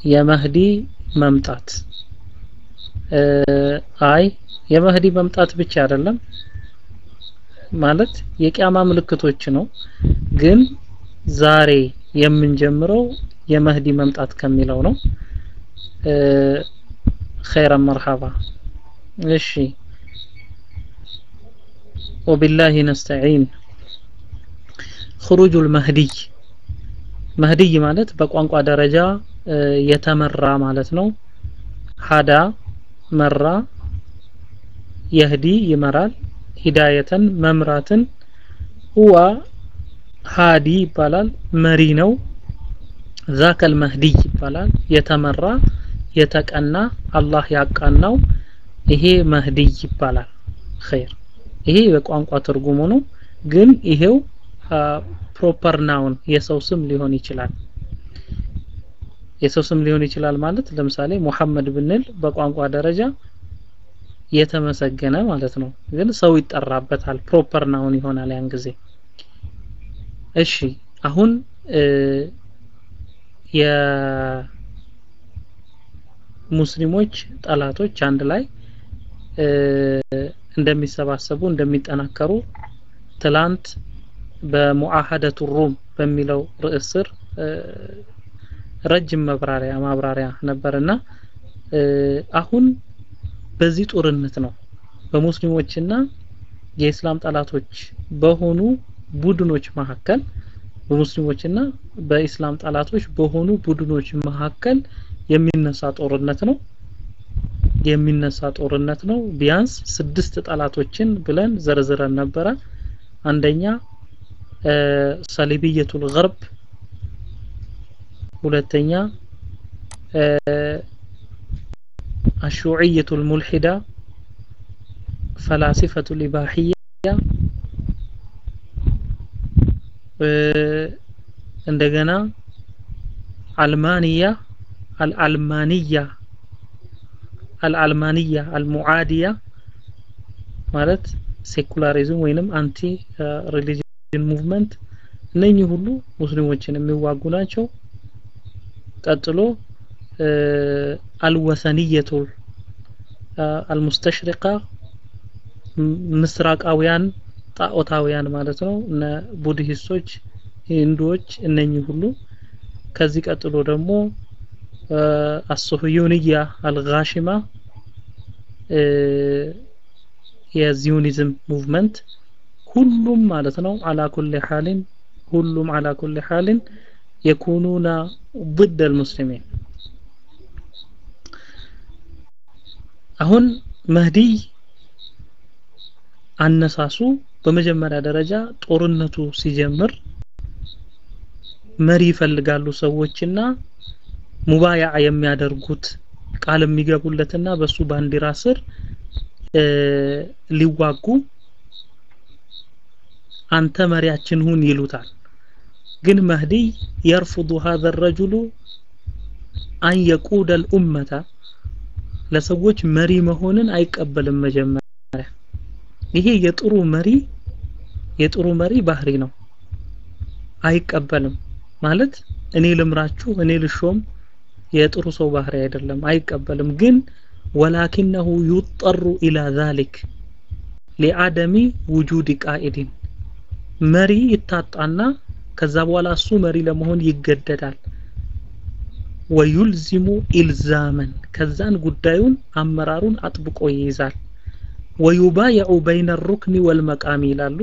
የመህዲ መምጣት አይ የመህዲ መምጣት ብቻ አይደለም ማለት የቂያማ ምልክቶች ነው ግን ዛሬ የምንጀምረው የመህዲ መምጣት ከሚለው ነው ኸይረን መርሐባ እሺ ወቢላሂ ነስተዒን خروج المهدي መህዲይ ማለት በቋንቋ ደረጃ የተመራ ማለት ነው ሀዳ መራ የህዲ ይመራል ሂዳየተን መምራትን ሁዋ ሃዲ ይባላል መሪ ነው ዛከል መህዲይ ይባላል የተመራ የተቀና አላህ ያቃናው ይሄ መህዲይ ይባላል ኸይር ይሄ በቋንቋ ትርጉሙ ነው ግን ይሄው ፕሮፐር ናውን የሰው ስም ሊሆን ይችላል የሰው ስም ሊሆን ይችላል ማለት ለምሳሌ ሙሐመድ ብንል በቋንቋ ደረጃ የተመሰገነ ማለት ነው ግን ሰው ይጠራበታል ፕሮፐር ናውን ይሆናል ያን ጊዜ እሺ አሁን የሙስሊሞች ጠላቶች አንድ ላይ እንደሚሰባሰቡ እንደሚጠናከሩ ትላንት በሙአሀደቱ ሩም በሚለው ርዕስ ስር ረጅም መብራሪያ ማብራሪያ ነበርና አሁን በዚህ ጦርነት ነው በሙስሊሞችና የእስላም ጠላቶች በሆኑ ቡድኖች መካከል በሙስሊሞችና በኢስላም ጠላቶች በሆኑ ቡድኖች መካከል የሚነሳ ጦርነት ነው የሚነሳ ጦርነት ነው ቢያንስ ስድስት ጠላቶችን ብለን ዘርዝረን ነበረ አንደኛ ሰሊብየቱል ገርብ ሁለተኛ الشيوعية الملحدة فلاسفة الإباحية እንደገና አልማንያ አልአልማንያ አልአልማንያ አልሙዓዲያ ማለት ሴኩላሪዝም ወይንም አንቲ ሪሊጅን ሙቭመንት እነኚህ ሁሉ ሙስሊሞችን የሚዋጉ ናቸው ቀጥሎ አልወሰንየቱ አልሙስተሽሪቃ ምስራቃውያን ጣዖታውያን ማለት ነው እነ ቡድሂስቶች ሂንዱዎች እነኚህ ሁሉ ከዚህ ቀጥሎ ደግሞ አሱሁዩንያ አልጋሽማ የዚዮኒዝም ሙቭመንት ሁሉም ማለት ነው አላ ኩል ሐሊን ሁሉም አላ ኩል ሐሊን የኩኑና ضد المسلمين አሁን መህዲይ አነሳሱ በመጀመሪያ ደረጃ ጦርነቱ ሲጀምር መሪ ይፈልጋሉ ሰዎችና ሙባያ የሚያደርጉት ቃል የሚገቡለትና በሱ ባንዲራ ስር ሊዋጉ አንተ መሪያችን ሁን ይሉታል ግን መህዲይ يرفض هذا الرجل أن يقود الأمة ለሰዎች መሪ መሆንን አይቀበልም መጀመሪያ ይሄ የጥሩ መሪ የጥሩ መሪ ባህሪ ነው አይቀበልም ማለት እኔ ልምራችሁ እኔ ልሾም የጥሩ ሰው ባህሪ አይደለም አይቀበልም ግን ወላኪነሁ ዩጠሩ ኢላ ዛሊክ ሊአደሚ ውጁድ ቃኢድን መሪ ይታጣና ከዛ በኋላ እሱ መሪ ለመሆን ይገደዳል ወዩልዚሙ ኢልዛመን ከዛን ጉዳዩን አመራሩን አጥብቆ ይይዛል ወዩባየዑ በይነ ሩክኒ ወልመቃሚ ይላሉ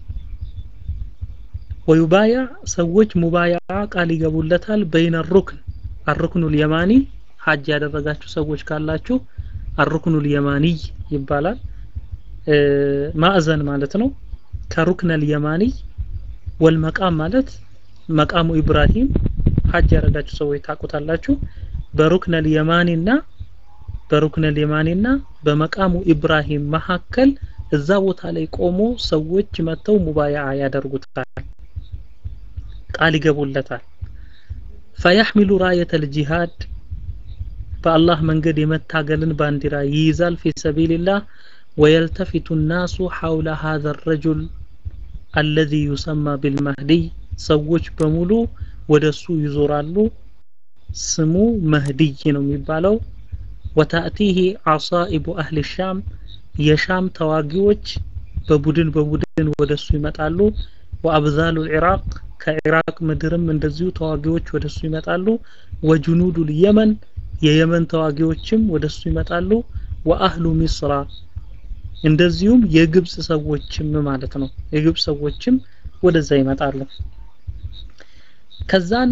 ወዩባያ ሰዎች ሙባያ ቃል ይገቡለታል በይነ ሩክን አሩክኑል የማኒ ሀጅ ያደረጋችሁ ሰዎች ካላችሁ አሩክኑል የማኒይ ይባላል ማዕዘን ማለት ነው ከሩክነል የማኒ ወልመቃም ማለት መቃሙ ኢብራሂም ሀጅ ያደረጋችሁ ሰዎች ታቁታላችሁ በሩክነል የማኒና በሩክነል የማኒና በመቃሙ ኢብራሂም መካከል እዛ ቦታ ላይ ቆሞ ሰዎች መጥተው ሙባያ ያደርጉታል ቃል ይገቡለታል ፈያሕሚሉ ራየተል ጂሃድ በአላህ መንገድ የመታገልን ባንዲራ ይይዛል ፊ ሰቢልላህ ወየልተፊቱ ናሱ ሐውለ ሀዘ ረጁል አለዚ ዩሰማ ቢልመህዲይ ሰዎች በሙሉ ወደሱ ይዞራሉ ስሙ መህድይ ነው የሚባለው ወታእቲህ አሳኢቡ አህል ሻም የሻም ተዋጊዎች በቡድን በቡድን ወደሱ ይመጣሉ ወአብዛሉ ኢራቅ ከኢራቅ ምድርም እንደዚሁ ተዋጊዎች ወደሱ ይመጣሉ ወጁኑዱ የመን የየመን ተዋጊዎችም ወደሱ ይመጣሉ ወአህሉ ሚስራ እንደዚሁም የግብጽ ሰዎችም ማለት ነው የግብጽ ሰዎችም ወደዛ ይመጣሉ ከዛን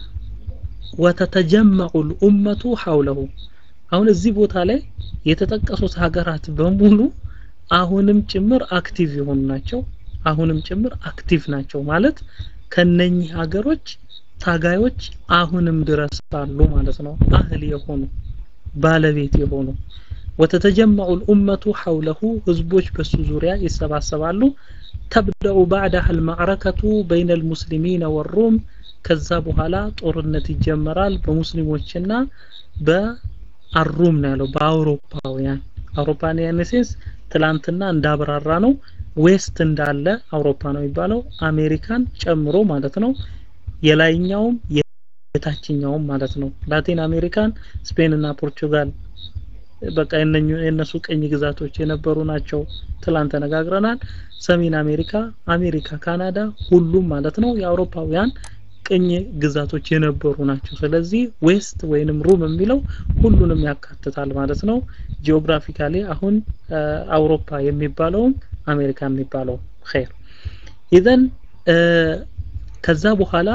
ወተተጀመዑ ልኡመቱ ሐውለሁ አሁን እዚህ ቦታ ላይ የተጠቀሱት ሀገራት በሙሉ አሁንም ጭምር አክቲቭ የሆኑ ናቸው አሁንም ጭምር አክቲቭ ናቸው ማለት ከነኚህ ሀገሮች ታጋዮች አሁንም ድረስ አሉ ማለት ነው አህል የሆኑ ባለቤት የሆኑ ወተተጀመዑ ልኡመቱ ሐውለሁ ህዝቦች በሱ ዙሪያ ይሰባሰባሉ ተብደኡ ባዕዳህ አልማዕረከቱ በይነ ልሙስሊሚን ወሩም ከዛ በኋላ ጦርነት ይጀመራል በሙስሊሞችና በአሩም ነው ያለው በአውሮፓውያን አውሮፓውያን ሴንስ ትላንትና እንዳብራራ ነው ዌስት እንዳለ አውሮፓ ነው የሚባለው አሜሪካን ጨምሮ ማለት ነው የላይኛውም የታችኛውም ማለት ነው ላቲን አሜሪካን ስፔን እና ፖርቹጋል በቃ የነሱ ቀኝ ግዛቶች የነበሩ ናቸው ትላንት ተነጋግረናል ሰሜን አሜሪካ አሜሪካ ካናዳ ሁሉም ማለት ነው የአውሮፓውያን ቅኝ ግዛቶች የነበሩ ናቸው ስለዚህ ዌስት ወይንም ሩም የሚለው ሁሉንም ያካትታል ማለት ነው ጂኦግራፊካሊ አሁን አውሮፓ የሚባለውም አሜሪካ የሚባለው ኸይር ኢዘን ከዛ በኋላ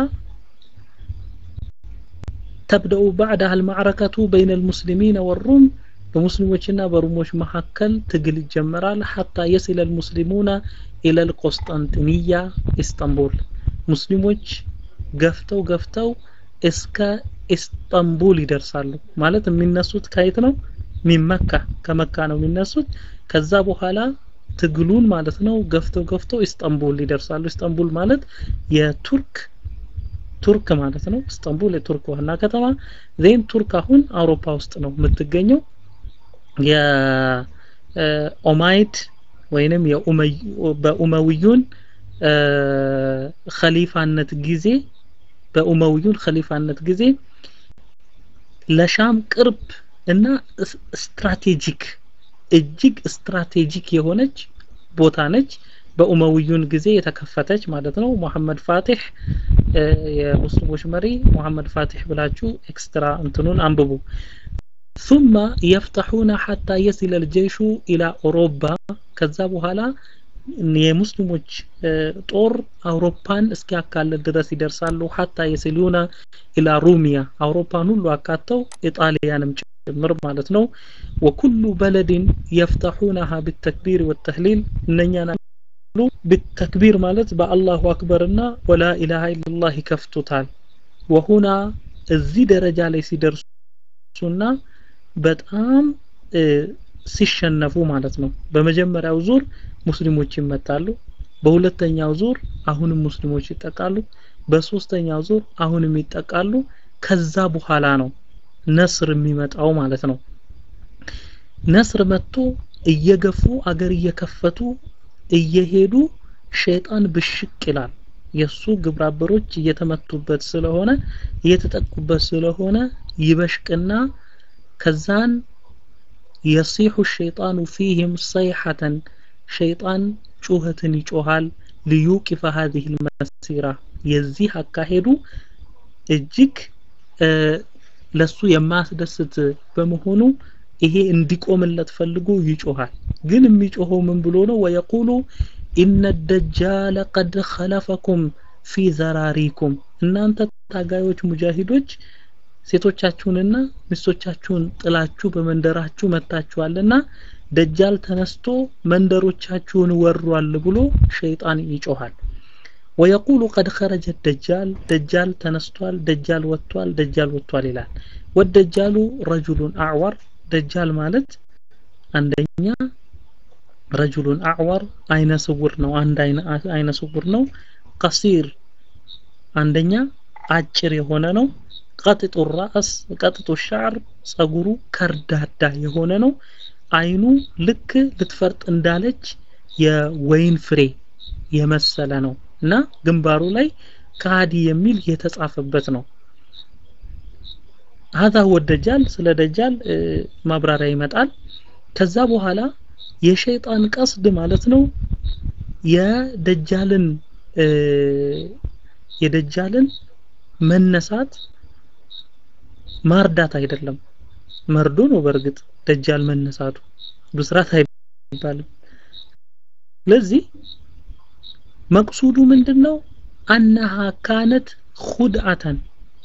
ተብደኡ ባዕዳህ አልማዕረከቱ በይነ ልሙስሊሚን ወሩም በሙስሊሞችና በሩሞች መካከል ትግል ይጀመራል ሐታ የሲለ ልሙስሊሙና ኢለ ልቆስጠንጥንያ ኢስታንቡል ሙስሊሞች ገፍተው ገፍተው እስከ ኢስታንቡል ይደርሳሉ ማለት የሚነሱት ከየት ነው ሚመካ ከመካ ነው የሚነሱት ከዛ በኋላ ትግሉን ማለት ነው ገፍተው ገፍተው ኢስታንቡል ይደርሳሉ ኢስታንቡል ማለት የቱርክ ቱርክ ማለት ነው ኢስታንቡል የቱርክ ዋና ከተማ ዜን ቱርክ አሁን አውሮፓ ውስጥ ነው የምትገኘው የኦማይድ ወይንም በኡመውዩን ኸሊፋነት ጊዜ በኡመውዩን ኸሊፋነት ጊዜ ለሻም ቅርብ እና ስትራቴጂክ እጅግ ስትራቴጂክ የሆነች ቦታ ነች በኡመውዩን ጊዜ የተከፈተች ማለት ነው ሙሐመድ ፋቲህ የሙስሊሞች መሪ ሙሐመድ ፋቲህ ብላችሁ ኤክስትራ እንትኑን አንብቡ ثم يفتحون حتى يصل الجيش إلى أوروبا ከዛ በኋላ የሙስሊሞች ጦር አውሮፓን እስኪያካልል ድረስ ይደርሳሉ ሀታ የሲሉና ኢላ ሩሚያ አውሮፓን ሁሉ አካተው ኢጣሊያንም ጭምር ማለት ነው ወኩሉ በለድን የፍተሑነሃ ብተክቢር ወተህሊል እነኛን ብተክቢር ማለት በአላሁ አክበርና ወላ ኢላሃ ኢላላህ ይከፍቱታል ወሁና እዚህ ደረጃ ላይ ሲደርሱና በጣም ሲሸነፉ ማለት ነው በመጀመሪያው ዙር ሙስሊሞች ይመታሉ በሁለተኛው ዙር አሁንም ሙስሊሞች ይጠቃሉ በሶስተኛው ዙር አሁንም ይጠቃሉ ከዛ በኋላ ነው ነስር የሚመጣው ማለት ነው ነስር መጥቶ እየገፉ አገር እየከፈቱ እየሄዱ ሸይጣን ብሽቅ ይላል የሱ ግብራበሮች እየተመቱበት ስለሆነ እየተጠቁበት ስለሆነ ይበሽቅና ከዛን የሲሑ ሸይጣኑ ፊህም ሰይሐተን ሸይጣን ጩኸትን ይጮሃል ሊዩቂፈ ሀዚህ ልመሲራ የዚህ አካሄዱ እጅግ ለሱ የማያስደስት በመሆኑ ይሄ እንዲቆምለት ፈልጎ ይጮሃል ግን የሚጮኸው ምን ብሎ ነው ወየቁሉ ኢነ ደጃለ ቀድ ኸለፈኩም ፊ ዘራሪኩም እናንተ ታጋዮች ሙጃሂዶች ሴቶቻችሁንና ሚስቶቻችሁን ጥላችሁ በመንደራችሁ መታችኋልና ደጃል ተነስቶ መንደሮቻችሁን ወሯል ብሎ ሸይጣን ይጮሃል ወየቁሉ ቀድ ኸረጀ ደጃል ደጃል ተነስቷል ደጃል ወጥቷል ደጃል ወጥቷል ይላል ወደጃሉ ረጁሉን አዕወር ደጃል ማለት አንደኛ ረጁሉን አዕወር አይነ ስውር ነው አንድ አይነ ስውር ነው ቀሲር አንደኛ አጭር የሆነ ነው ቀጥጡ ራስ ቀጥጡ ሻዕር ጸጉሩ ከርዳዳ የሆነ ነው አይኑ ልክ ልትፈርጥ እንዳለች የወይን ፍሬ የመሰለ ነው እና ግንባሩ ላይ ካዲ የሚል የተጻፈበት ነው هذا هو الدجال ስለ ደጃል ማብራሪያ ይመጣል ከዛ በኋላ የሸይጣን ቀስድ ማለት ነው የደጃልን የደጃልን መነሳት ማርዳት አይደለም መርዶ ነው በእርግጥ ደጃል መነሳቱ ብስራት አይባልም ለዚህ መቅሱዱ ምንድነው አነሃ ካነት ኹድዓተን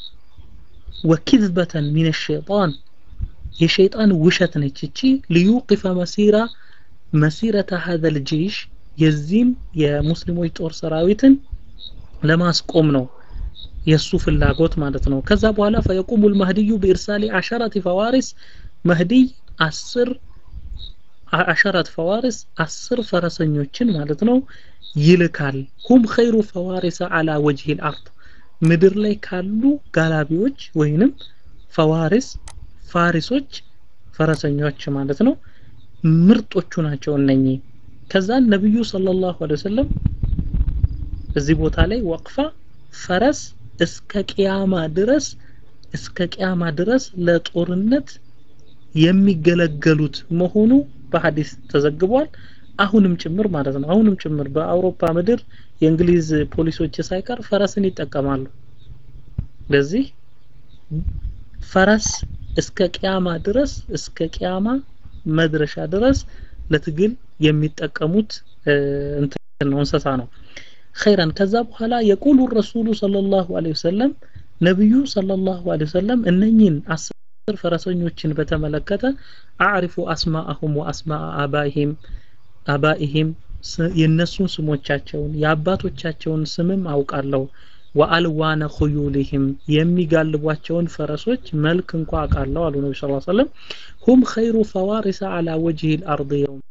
ወኪዝበተን ሚን ሸይጣን የሸይጣን ውሸት ነች እቺ ሊዩቅፈ መሲራ መሲረተ ሀዘ ልጀይሽ የዚህም የሙስሊሞች ጦር ሰራዊትን ለማስቆም ነው የሱ ፍላጎት ማለት ነው ከዛ በኋላ ፈየቁሙ ልመህድዩ በኢርሳሊ አሸረት ፈዋሪስ መህዲይ አስር አሸረት ፈዋሪስ አስር ፈረሰኞችን ማለት ነው ይልካል ሁም ኸይሩ ፈዋሪሰ አላ ወጅህ ልአርድ ምድር ላይ ካሉ ጋላቢዎች ወይንም ፈዋሪስ ፋሪሶች ፈረሰኞች ማለት ነው ምርጦቹ ናቸው እነኚህ ከዛ ነብዩ ሰለላሁ ዐለይሂ ወሰለም እዚህ ቦታ ላይ ወቅፋ ፈረስ እስከ ቅያማ ድረስ እስከ ቅያማ ድረስ ለጦርነት የሚገለገሉት መሆኑ በሐዲስ ተዘግቧል አሁንም ጭምር ማለት ነው አሁንም ጭምር በአውሮፓ ምድር የእንግሊዝ ፖሊሶች ሳይቀር ፈረስን ይጠቀማሉ ለዚህ ፈረስ እስከ ቅያማ ድረስ እስከ ቅያማ መድረሻ ድረስ ለትግል የሚጠቀሙት እንትን ነው እንስሳ ነው ኸይረን ከዛ በኋላ የቁሉ ረሱሉ ሰለላሁ ዐለይሂ ወሰለም ነብዩ ሰለላሁ ዐለይሂ ወሰለም እነኚህን አስር ፈረሰኞችን በተመለከተ አዕሪፉ አስማአሁም ወአስማአ አባይሂም አባኢሂም የነሱን ስሞቻቸውን የአባቶቻቸውን ስምም አውቃለሁ ወአልዋነ ኹዩሊሂም የሚጋልቧቸውን ፈረሶች መልክ እንኳ አውቃለሁ አሉ ነቢ ስ ሰለም ሁም ኸይሩ ፈዋሪሰ አላ ወጅህ ልአርድ የውም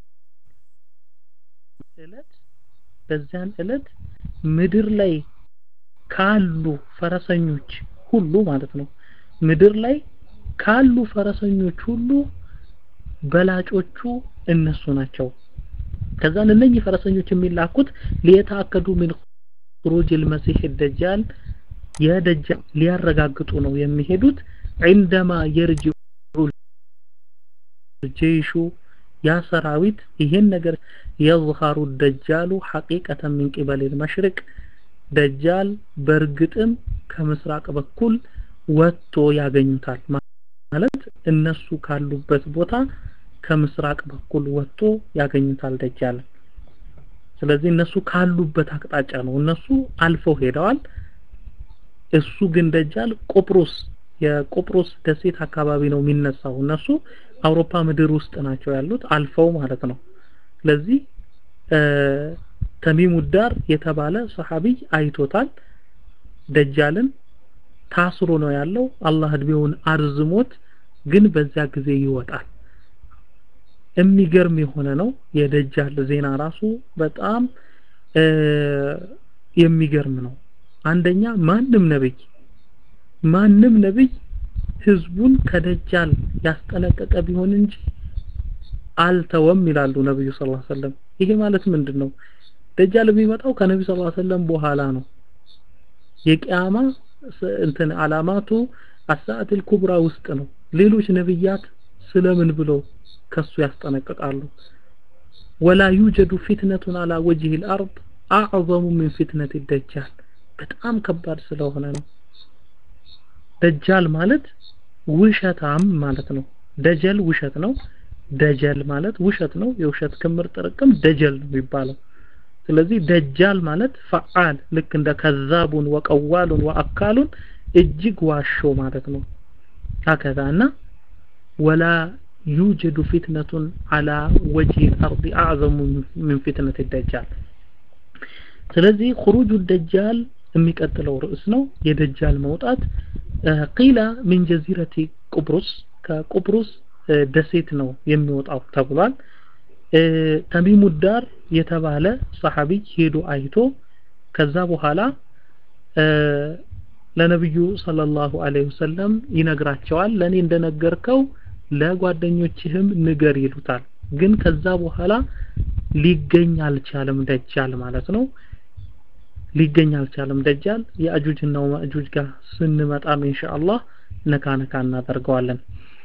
እለት በዚያን እለት ምድር ላይ ካሉ ፈረሰኞች ሁሉ ማለት ነው ምድር ላይ ካሉ ፈረሰኞች ሁሉ በላጮቹ እነሱ ናቸው ከዛን እነኚህ ፈረሰኞች የሚላኩት ሊየታከዱ ምን خروج المسيح الدجال የደጃል ሊያረጋግጡ ነው የሚሄዱት عندما يرجع الجيش ያ ሰራዊት ይሄን ነገር يظهر الدجال حقيقة من قبل المشرق ደጃል በእርግጥም ከምስራቅ በኩል ወጥቶ ያገኙታል ማለት እነሱ ካሉበት ቦታ ከምስራቅ በኩል ወጥቶ ያገኙታል ደጃል ስለዚህ እነሱ ካሉበት አቅጣጫ ነው እነሱ አልፈው ሄደዋል እሱ ግን ደጃል ቆጵሮስ የቆጵሮስ ደሴት አካባቢ ነው የሚነሳው እነሱ አውሮፓ ምድር ውስጥ ናቸው ያሉት አልፈው ማለት ነው ስለዚህ ተሚሙ ዳር የተባለ ሰሃቢይ አይቶታል ደጃልን ታስሮ ነው ያለው አላህ እድሜውን አርዝሞት ግን በዛ ጊዜ ይወጣል የሚገርም የሆነ ነው የደጃል ዜና ራሱ በጣም የሚገርም ነው አንደኛ ማንም ነብይ ማንም ነብይ ህዝቡን ከደጃል ያስጠነቀቀ ቢሆን እንጂ አልተወም ይላሉ ነብዩ ሰለላሁ ዐለይሂ ወሰለም ይሄ ማለት ምንድነው ደጃል የሚመጣው ከነብዩ ሰለላሁ ዐለይሂ ወሰለም በኋላ ነው የቂያማ እንትን አላማቱ አሳአት ኩብራ ውስጥ ነው ሌሎች ነብያት ስለምን ብለው ከሱ ያስጠነቅቃሉ ወላ ዩጀዱ ፊትነቱን አላ ወጅህ الارض اعظم من فتنه الدجال በጣም ከባድ ስለሆነ ነው ደጃል ማለት ውሸታም ማለት ነው ደጀል ውሸት ነው ደጀል ማለት ውሸት ነው የውሸት ክምር ጥርቅም ደጀል ነው የሚባለው ስለዚህ ደጃል ማለት ፈዓል ልክ እንደ ከዛቡን ወቀዋሉን ወአካሉን እጅግ ዋሾ ማለት ነው هكذا እና ወላ يوجد فتنة على وجه الأرض أعظم من فتنة الدجال ስለዚህ خروج الدجال የሚቀጥለው ርዕስ ነው የደጃል መውጣት ቂላ ሚን ጀዚረቲ ቁብሩስ ከቁብሩስ ደሴት ነው የሚወጣው ተብሏል ተሚሙ ዳር የተባለ ሰሐቢይ ሄዶ አይቶ ከዛ በኋላ ለነብዩ ሰለላሁ ዐለይሂ ወሰለም ይነግራቸዋል ለኔ እንደነገርከው ለጓደኞችህም ንገር ይሉታል ግን ከዛ በኋላ ሊገኝ አልቻለም ደጃል ማለት ነው ሊገኝ አልቻለም ደጃል የአጁጅና ማእጁጅ ጋር ስንመጣም ኢንሻአላህ ነካ ነካ እናደርገዋለን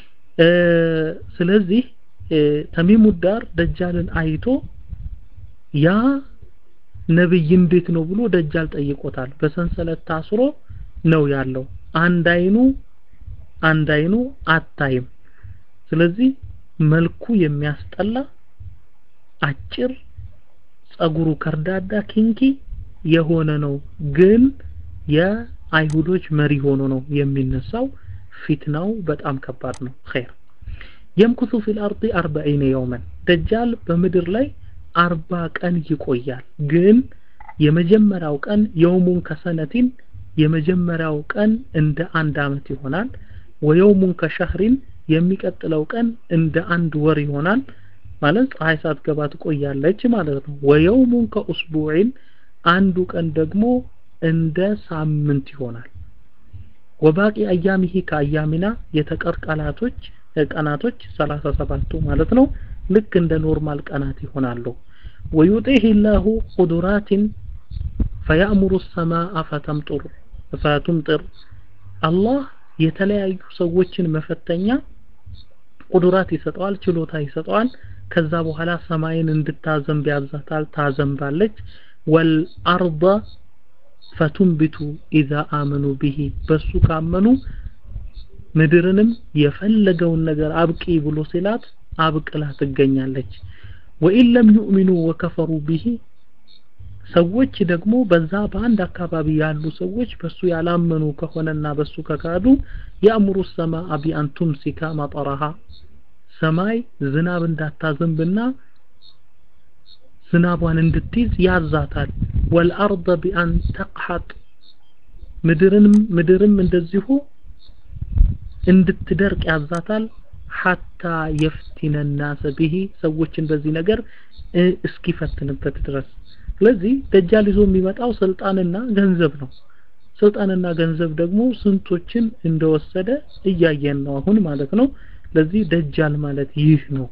ስለዚህ ተሚሙ ዳር ደጃልን አይቶ ያ ነብይ እንዴት ነው ብሎ ደጃል ጠይቆታል በሰንሰለት ታስሮ ነው ያለው አንድ አይኑ አንድ አይኑ አታይም ስለዚህ መልኩ የሚያስጠላ አጭር ጸጉሩ ከርዳዳ ኪንኪ የሆነ ነው ግን የአይሁዶች መሪ ሆኖ ነው የሚነሳው ፊትናው በጣም ከባድ ነው ኸይር የምኩሱ ፊል አርዲ አርበዒነ የውመን ደጃል በምድር ላይ አርባ ቀን ይቆያል ግን የመጀመሪያው ቀን የውሙን ከሰነቲን የመጀመሪያው ቀን እንደ አንድ አመት ይሆናል ወየውሙን ከሸህሪን የሚቀጥለው ቀን እንደ አንድ ወር ይሆናል ማለት ፀሐይ ሳትገባ ትቆያለች ማለት ነው ወየውሙን ከኡስቡዒን አንዱ ቀን ደግሞ እንደ ሳምንት ይሆናል ወባቂ አያሚሂ ከአያሚና የተቀር ቀናቶች ቀናቶች 37ቱ ማለት ነው ልክ እንደ ኖርማል ቀናት ይሆናሉ ወዩጢህ ላሁ ቁዱራትን ፈያእሙሩ ሰማአ ፈተምጡር ፈቱምጥር አላህ የተለያዩ ሰዎችን መፈተኛ ቁዱራት ይሰጠዋል ችሎታ ይሰጠዋል ከዛ በኋላ ሰማይን እንድታዘንብ ያዛታል ታዘንባለች ወልአርض ፈቱንቢቱ ኢዛ አመኑ ቢሂ በሱ ካመኑ ምድርንም የፈለገውን ነገር አብቂ ብሎ ሲላት አብቅላ ትገኛለች ወኢን ለም ዩእሚኑ ወከፈሩ ቢሂ ሰዎች ደግሞ በዛ በአንድ አካባቢ ያሉ ሰዎች በሱ ያላመኑ ከሆነና በሱ ከካዱ የአእምሩ ሰማአ ቢአን ቱምሲካ መጠረሃ ሰማይ ዝናብ እንዳታዘንብና ዝናቧን እንድትይዝ ያዛታል ወልአርض ቢአን ተቅሐጥ ምድርንም ምድርም እንደዚሁ እንድትደርቅ ያዛታል ሐታ የፍቲነ ናሰ ቢሂ ሰዎችን በዚህ ነገር እስኪፈትንበት ድረስ ስለዚህ ደጃል ይዞ የሚመጣው ስልጣንና ገንዘብ ነው ስልጣንና ገንዘብ ደግሞ ስንቶችን እንደወሰደ እያየን ነው አሁን ማለት ነው ለዚህ ደጃል ማለት ይህ ነው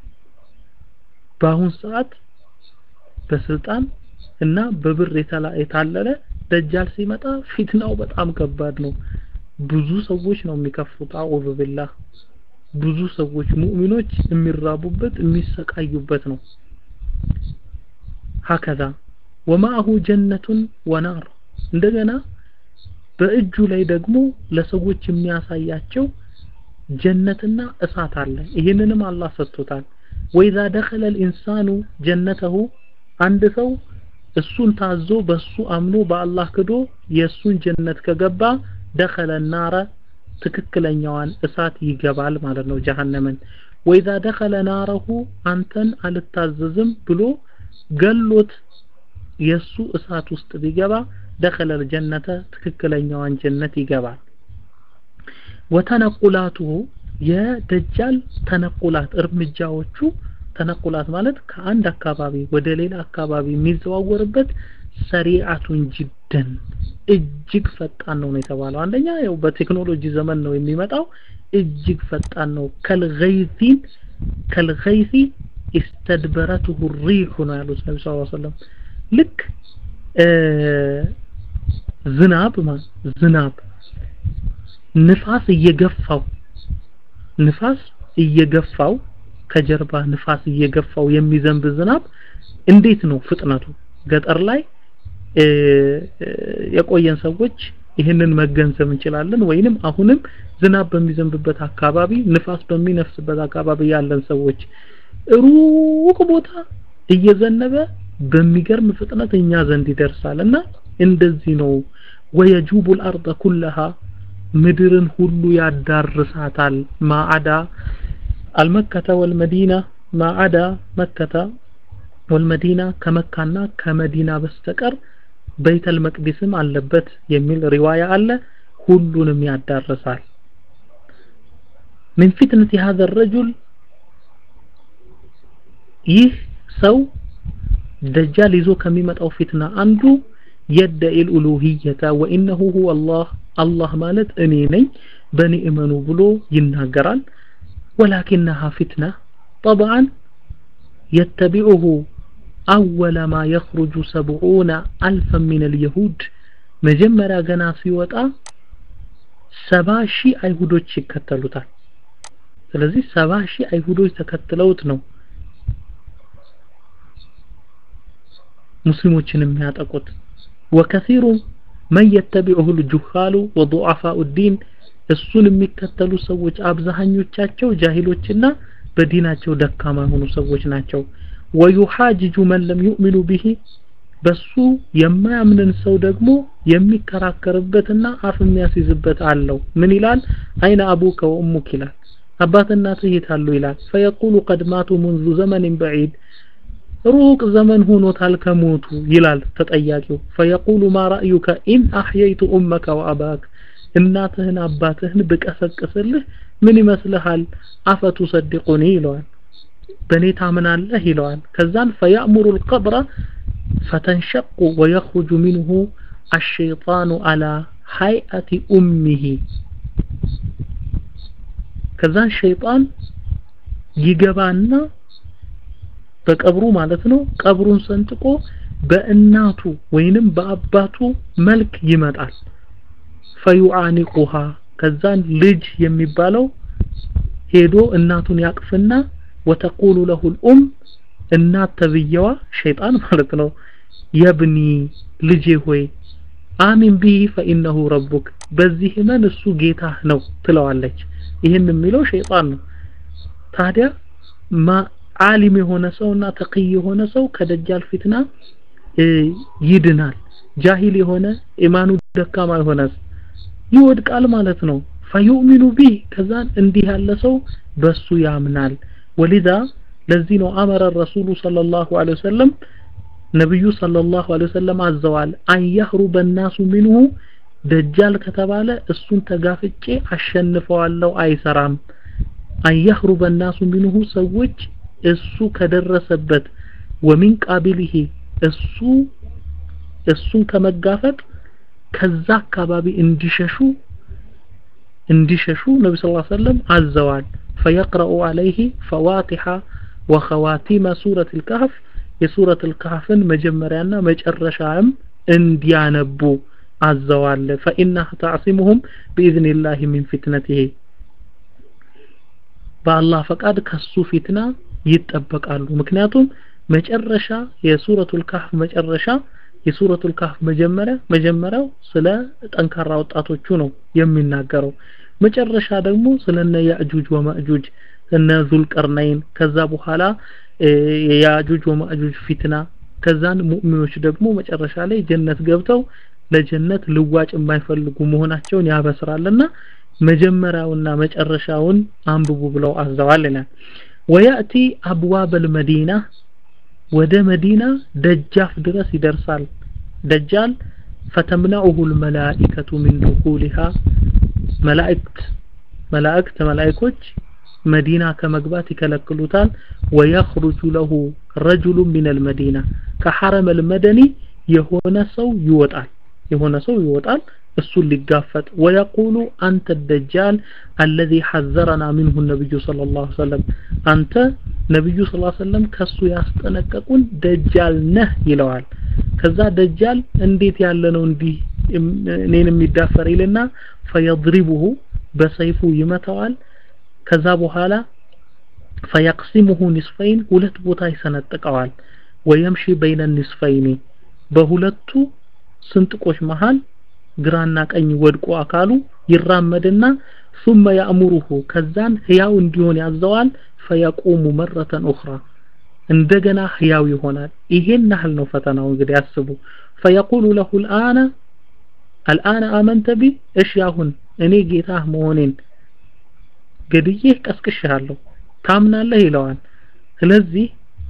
በአሁን ሰዓት በስልጣን እና በብር የታለለ ደጃል ሲመጣ ፊትናው በጣም ከባድ ነው ብዙ ሰዎች ነው የሚከፍሩት አዑዙ ቢላህ ብዙ ሰዎች ሙእሚኖች የሚራቡበት የሚሰቃዩበት ነው ሀከዛ ወማአሁ ጀነቱን ወናር እንደገና በእጁ ላይ ደግሞ ለሰዎች የሚያሳያቸው ጀነትና እሳት አለ ይህንንም አላህ ሰጥቶታል ወኢዛ ደኸለ ልኢንሳኑ ጀነተሁ አንድ ሰው እሱን ታዞ በሱ አምኖ በአላህ ክዶ የእሱን ጀነት ከገባ ደኸለ ናረ ትክክለኛዋን እሳት ይገባል ማለት ነው ጀሃነምን ወኢዛ ደኸለ ናረሁ አንተን አልታዘዝም ብሎ ገሎት የሱ እሳት ውስጥ ቢገባ ደኸለ ልጀነተ ትክክለኛዋን ጀነት ይገባል ወተነቁላቱሁ የደጃል ተነቁላት እርምጃዎቹ ተነቁላት ማለት ከአንድ አካባቢ ወደ ሌላ አካባቢ የሚዘዋወርበት ሰሪዓቱን ጅደን እጅግ ፈጣን ነው ነው የተባለው አንደኛ ያው በቴክኖሎጂ ዘመን ነው የሚመጣው እጅግ ፈጣን ነው ከልገይሲን ከልገይሲ استدبرته الريح ነው ያሉት ነብዩ ሰለላሁ ዐለይሂ ወሰለም ልክ ዝናብ ዝናብ ንፋስ እየገፋው ንፋስ እየገፋው ከጀርባ ንፋስ እየገፋው የሚዘንብ ዝናብ እንዴት ነው ፍጥነቱ ገጠር ላይ የቆየን ሰዎች ይህንን መገንዘብ እንችላለን ወይንም አሁንም ዝናብ በሚዘንብበት አካባቢ ንፋስ በሚነፍስበት አካባቢ ያለን ሰዎች ሩቅ ቦታ እየዘነበ በሚገርም ፍጥነት እኛ ዘንድ ይደርሳል እና እንደዚህ ነው ወየጁቡ الارض كلها ምድርን ሁሉ ያዳርሳታል ማዓዳ አልመከተ ወልመዲና ማዓዳ መከተ ወልመዲና ከመካና ከመዲና በስተቀር በይተል መቅዲስም አለበት የሚል ሪዋያ አለ ሁሉንም ያዳርሳል من فتنة هذا الرجل ይህ ሰው ደጃል ይዞ ከሚመጣው ፊትና አንዱ يدعي الألوهية وإنه هو الله الله ማለት እኔ ነኝ በእኔ እመኑ ብሎ ይናገራል ولكنها فتنة طبعا يتبعه أول ما يخرج سبعون ألفا من اليهود مجمرا ገና ሲወጣ ሰባ ሺህ አይሁዶች ይከተሉታል ስለዚህ ሰባ ሺህ አይሁዶች ተከትለውት ነው ሙስሊሞችን የሚያጠቁት ወከሲሩ መን የተቢዑሁ ልጁሃሉ ወضعፋኡ ዲን እሱን የሚከተሉ ሰዎች አብዛኞቻቸው ጃሂሎችና በዲናቸው ደካማ የሆኑ ሰዎች ናቸው ወዩሓጅጁ መን ለም ዩእሚኑ ቢሂ በሱ የማያምንን ሰው ደግሞ የሚከራከርበትና አፍ የሚያስይዝበት አለው ምን ይላል አይነ አቡከ ወኡሙክ ይላል አባትና እናትህ የት አሉ ይላል ፈየቁሉ ቀድ ማቱ ሙንዙ ዘመንን በዒድ ሩቅ ዘመን ሆኖታል ከሞቱ ይላል ተጠያቂው ፈየቁሉ ማ ረእዩከ ኢን አሕየይቱ ኡመከ ወአባክ እናትህን አባትህን ብቀሰቅስልህ ምን ይመስልሃል አፈቱ ሰድቁኒ ይለዋል በእኔ ታምናለህ ይለዋል ከዛን ፈያእሙሩ ልቀብረ ፈተንሸቁ ወየኽሩጁ ሚንሁ አሸይጣኑ አላ ሀይአቲ ኡሚሂ ከዛን ሸይጣን ይገባና በቀብሩ ማለት ነው ቀብሩን ሰንጥቆ በእናቱ ወይንም በአባቱ መልክ ይመጣል ፈዩዓኒቁሃ ከዛን ልጅ የሚባለው ሄዶ እናቱን ያቅፍና ወተቁሉ ለሁ ልኡም እናት ተብየዋ ሸይጣን ማለት ነው የብኒ ልጄ ሆይ አሚን ቢሂ ፈኢነሁ ረቡክ በዚህ እመን እሱ ጌታህ ነው ትለዋለች ይህን የሚለው ሸይጣን ነው ታዲያ ዓሊም የሆነ ሰውና ተቅይ የሆነ ሰው ከደጃል ፊትና ይድናል ጃሂል የሆነ ኢማኑ ደካማ የሆነ ይወድቃል ማለት ነው ፈዩእሚኑ ቢህ ከዛን እንዲህ ያለ ሰው በሱ ያምናል ወሊዛ ለዚህ ነው አመረ ረሱሉ ሰለላሁ ዐለይሂ ወሰለም ነብዩ ሰለላሁ ዐለይሂ ወሰለም አዘዋል አያህሩበ الناس منه ደጃል ከተባለ እሱን ተጋፍጬ አሸንፈዋለሁ አይሰራም አያህሩበ الناس منه ሰዎች እሱ ከደረሰበት ወሚን ቃቢሊሂ እሱ እሱን ከመጋፈጥ ከዛ አካባቢ እንዲሸሹ እንዲሸሹ ነቢ ስ ሰለም አዘዋል ፈየቅረኡ አለይህ ፈዋቲሐ ወኸዋቲመ ሱረት ልካህፍ የሱረት ልካህፍን መጀመሪያና መጨረሻም እንዲያነቡ አዘዋል ፈኢናህ ተዕሲሙሁም ብኢዝኒላህ ሚን ፊትነትህ በአላህ ፈቃድ ከሱ ፊትና ይጠበቃሉ ምክንያቱም መጨረሻ የሱረቱል ካህፍ መጨረሻ የሱረቱል ካህፍ መጀመሪያ መጀመሪያው ስለ ጠንካራ ወጣቶቹ ነው የሚናገረው መጨረሻ ደግሞ ስለነ ያእጁጅ ወማእጁጅ እነ ዙልቀርናይን ከዛ በኋላ የያእጁጅ ወማእጁጅ ፊትና ከዛን ሙእሚኖች ደግሞ መጨረሻ ላይ ጀነት ገብተው ለጀነት ልዋጭ የማይፈልጉ መሆናቸውን ያበስራልና መጀመሪያውና መጨረሻውን አንብቡ ብለው አዘዋል ይላል ወያእቲ አብዋብ አልመዲና ወደ መዲና ደጃፍ ድረስ ይደርሳል ደጃል ፈተምነዑሁ ልመላኢከቱ ሚን ዱኹሊሃ መላእክት መላእክት መላእኮች መዲና ከመግባት ይከለክሉታል ወየኽሩጁ ለሁ ረጁሉ ሚን አልመዲና ከሐረም አልመደኒ የሆነ ሰው ይወጣል የሆነ ሰው ይወጣል እሱን ሊጋፈጥ ወየቁሉ አንተ ደጃል አለዚ ሐዘረና ሚንሁ ነብዩ ሰለላሁ ዐለይሂ ወሰለም አንተ ነብዩ ሰለላሁ ዐለይሂ ወሰለም ከሱ ያስጠነቀቁን ደጃል ነህ ይለዋል ከዛ ደጃል እንዴት ያለ ነው እንዲህ እኔን የሚዳፈር ይልና ፈየድሪቡሁ በሰይፉ ይመታዋል ከዛ በኋላ ፈየቅሲሙሁ ኒስፈይን ሁለት ቦታ ይሰነጥቀዋል ወየምሺ በይነ ኒስፈይኒ በሁለቱ ስንጥቆች መሃል ግራና ቀኝ ወድቆ አካሉ ይራመድና ثم يأمره ከዛን ህያው እንዲሆን ያዘዋል ፈየቁሙ መረተን ኡኽራ እንደገና ህያው ይሆናል ይሄን ያህል ነው ፈተናው እንግዲህ አስቡ ፈየቁሉ ለሁ الآن الآن آمنت بي እሺ አሁን እኔ ጌታህ መሆኔን ገድዬ ቀስቅሻለሁ ታምናለህ ይለዋል ስለዚህ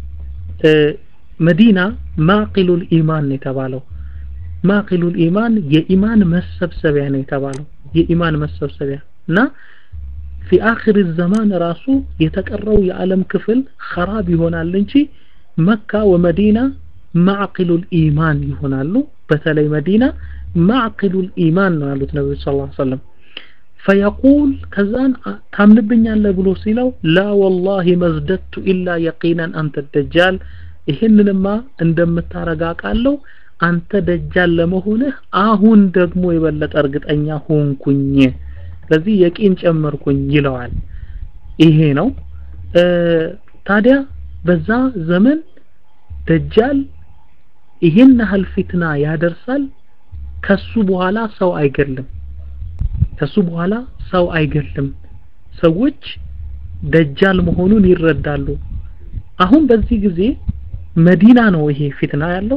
መዲና ማቂሉል ኢማን የተባለው ማቂሉል ኢማን የኢማን መሰብሰቢያ ነው የተባለው የኢማን መሰብሰቢያ እና ፊ አኺር ዘማን ራሱ የተቀረው የዓለም ክፍል خراب ይሆናል እንጂ መካ ወመዲና ማዕቂሉል ኢማን ይሆናሉ በተለይ መዲና ማዕቂሉል ኢማን ነው ያሉት ነብዩ ሰለላሁ ዐለይሂ ወሰለም ፈየቁል ከዛን ታምንብኛለህ ብሎ ሲለው ላ ወላሂ መዝደድቱ ኢላ የቂናን አንተ ደጃል ይህንንማ እንደምታረጋቃለው አንተ ደጃል ለመሆንህ አሁን ደግሞ የበለጠ እርግጠኛ ሆንኩኝ ስለዚህ የቂን ጨመርኩኝ ይለዋል ይሄ ነው ታዲያ በዛ ዘመን ደጃል ይሄን ያህል ፊትና ያደርሳል ከሱ በኋላ ሰው አይገልም ከሱ በኋላ ሰው አይገልም ሰዎች ደጃል መሆኑን ይረዳሉ አሁን በዚህ ጊዜ መዲና ነው ይሄ ፊትና ያለው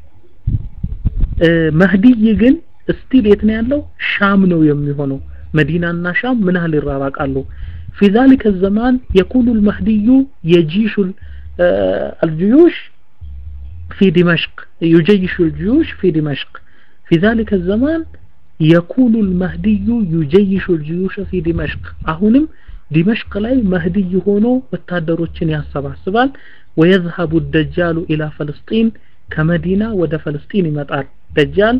መህዲይ ግን ስቲል የት ነው ያለው ሻም ነው የሚሆነው መዲናና ሻም ምን ያህል ይራራቃሉ في ذلك الزمان يكون المهدي يجيش الجيوش في دمشق يجيش الجيوش في دمشق في ذلك الزمان يكون المهدي يجيش الجيوش في دمشق أهونم دمشق لاي مهدي هونو وتادروچن ያሰባስባል ويذهب الدجال إلى فلسطين كمدينة ود فلسطين يمطال دجال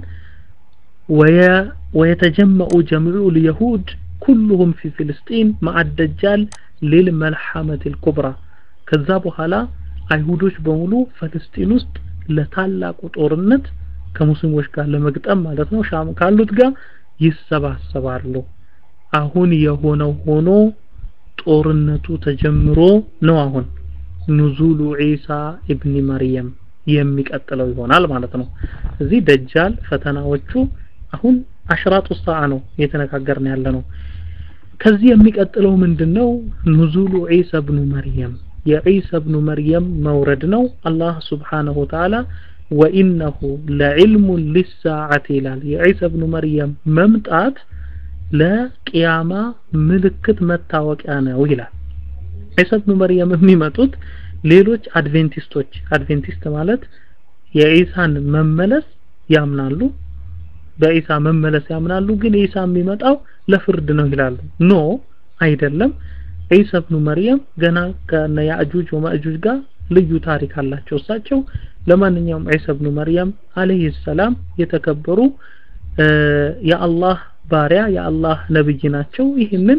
ويتجمع جميع اليهود كلهم في فلسطين مع الدجال للملحمة الكبرى ከዛ በኋላ አይሁዶች በሙሉ ፍልስጤን ውስጥ ለታላቁ ጦርነት ከሙስሊሞች ጋር ለመግጠም ማለት ነው ሻም ካሉት ጋር ይሰባሰባሉ አሁን የሆነው ሆኖ ጦርነቱ ተጀምሮ ነው አሁን ኑዙሉ ዒሳ ኢብኒ መርየም የሚቀጥለው ይሆናል ማለት ነው እዚህ ደጃል ፈተናዎቹ አሁን አሽራጡ ሰዓ ነው እየተነጋገርን ያለ ነው ከዚህ የሚቀጥለው ምንድነው ኑዙሉ ዒሳ ኢብኑ መርየም የዒሳ ኢብኑ መርየም መውረድ ነው አላህ ስብሓነሁ ወተዓላ ወኢነሁ ለዕልሙን ሊሳዓት ይላል የዒሳ ኢብኑ መርየም መምጣት ለቅያማ ምልክት መታወቂያ ነው ይላል ዒሳ ኢብኑ መርየም የሚመጡት ሌሎች አድቬንቲስቶች አድቬንቲስት ማለት የዒሳን መመለስ ያምናሉ በኢሳ መመለስ ያምናሉ ግን ኢሳ የሚመጣው ለፍርድ ነው ይላሉ ኖ አይደለም ኢሳ ኢብኑ መርየም ገና ከነ ያእጁጅ ወማእጁጅ ጋር ልዩ ታሪክ አላቸው እሳቸው ለማንኛውም ኢሳ ኢብኑ መርየም አለይሂ ሰላም የተከበሩ የአላህ ባሪያ የአላህ ነብይ ናቸው ይህንን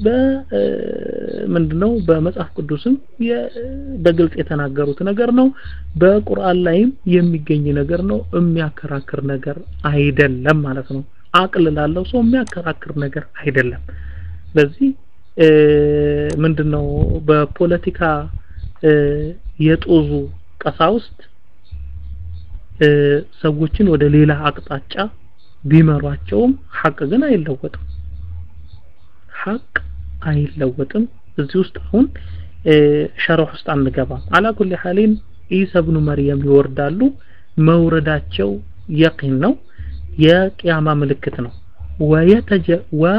በምንድነው በመጽሐፍ ቅዱስም በግልጽ የተናገሩት ነገር ነው በቁርአን ላይም የሚገኝ ነገር ነው የሚያከራክር ነገር አይደለም ማለት ነው አቅል ላለው ሰው የሚያከራክር ነገር አይደለም ስለዚህ ምንድነው በፖለቲካ የጦዙ ቀሳውስት ሰዎችን ወደ ሌላ አቅጣጫ ቢመሯቸውም ሐቅ ግን አይለወጥም ሐቅ አይለወጥም እዚህ ውስጥ አሁን ሸርህ ውስጥ አንገባም አላ ኩል ሐሊን ኢሳ ኢብኑ መርየም ይወርዳሉ መውረዳቸው የቂን ነው የቂያማ ምልክት ነው ወየተጀ ወ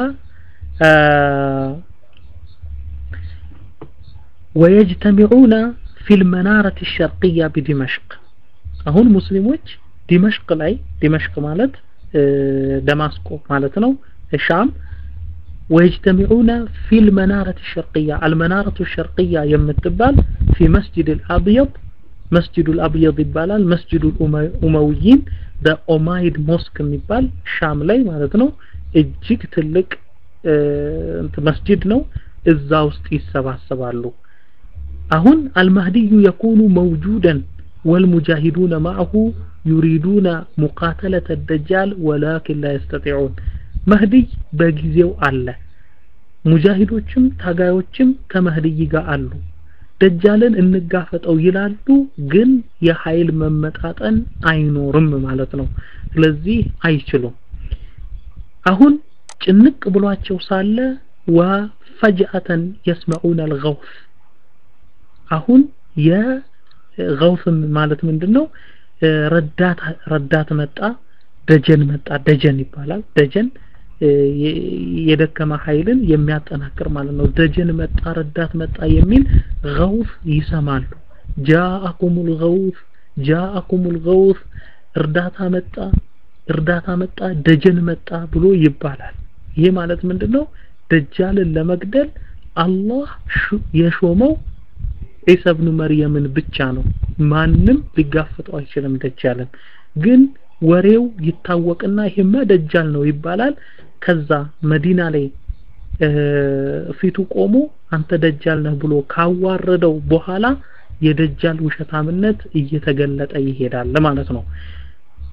ويجتمعون في المنارة الشرقية بدمشق አሁን ሙስሊሞች ዲመሽቅ ላይ ዲመሽቅ ማለት ደማስቆ ማለት ነው ሻም ويجتمعون في المنارة الشرقية المنارة الشرقية يمتبال في مسجد الأبيض مسجد الأبيض يبالال مسجد الأمويين ده أومايد موسك يبال شام ላይ ማለት ነው እጅግ ትልቅ መስጂድ ነው እዛ ውስጥ ይሰባሰባሉ አሁን አልማህዲዩ የኩኑ መውጁደን والمجاهدون معه يريدون مقاتلة الدجال ولكن لا يستطيعون مهدي በጊዜው አለ ሙጃሂዶችም ታጋዮችም ከመህዲይ ጋር አሉ ደጃልን እንጋፈጠው ይላሉ ግን የኃይል መመጣጠን አይኖርም ማለት ነው ስለዚህ አይችሉም አሁን ጭንቅ ብሏቸው ሳለ ወፈጅአተን የስመዑን አልገውፍ አሁን የገውፍ ማለት ምንድነው ረዳት ረዳት መጣ ደጀን መጣ ደጀን ይባላል ደጀን የደከመ ኃይልን የሚያጠናክር ማለት ነው ደጀን መጣ ረዳት መጣ የሚል ገውፍ ይሰማሉ ጃአኩሙል ገውፍ ጃአኩሙል ገውፍ እርዳታ መጣ እርዳታ መጣ ደጀን መጣ ብሎ ይባላል ይሄ ማለት ምንድነው ደጃልን ለመግደል አላህ የሾመው ዒሳ ኢብኑ መርየምን ብቻ ነው ማንም ሊጋፈጠው አይችልም ደጃልን ግን ወሬው ይታወቅና ይሄማ ደጃል ነው ይባላል ከዛ መዲና ላይ ፊቱ ቆሞ አንተ ደጃል ነህ ብሎ ካዋረደው በኋላ የደጃል ውሸታምነት እየተገለጠ ይሄዳል ማለት ነው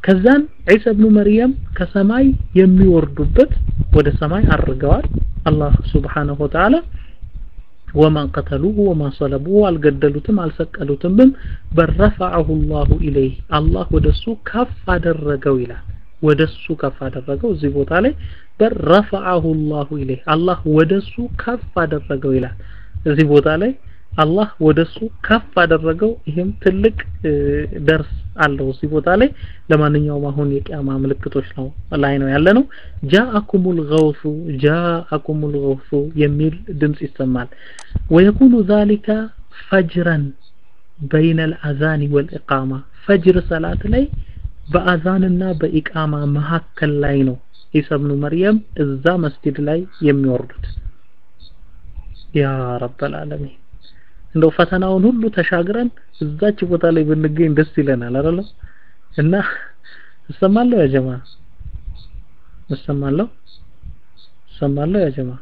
ከዛን ዒሳ ኢብኑ መርየም ከሰማይ የሚወርዱበት ወደ ሰማይ አርገዋል አላህ ሱብሓነሁ ወተዓላ ወማን ቀተሉሁ ወማ ሰለቡሁ አልገደሉትም አልሰቀሉትም በረፈዐሁ ላሁ ኢለይህ አላህ ወደሱ ከፍ አደረገው ይላል ወደሱ ከፍ አደረገው እዚህ ቦታ ላይ በረፈዐሁ ላሁ ኢለይህ አላህ ወደሱ ከፍ አደረገው ይላል እዚህ ቦታ ላይ አላህ ወደሱ ከፍ አደረገው ይህም ትልቅ ደርስ አለው እዚህ ቦታ ላይ ለማንኛውም አሁን የቂያማ ምልክቶች ነው ላይ ነው ያለ ነው ጃአኩሙል ገውሱ ጃአኩሙል ገውሱ የሚል ድምጽ ይሰማል ወየኩኑ ዛሊከ ፈጅረን በይነ አልአዛን ወልኢቃማ ፈጅር ሰላት ላይ በአዛንና በኢቃማ መካከል ላይ ነው ኢሳ ኢብኑ መርየም እዛ መስጂድ ላይ የሚወርዱት ያ ረበል ዓለሚን እንደው ፈተናውን ሁሉ ተሻግረን እዛች ቦታ ላይ ብንገኝ ደስ ይለናል አይደል እና እሰማለሁ ያ ጀማ እሰማለሁ እሰማለሁ ያ ጀማ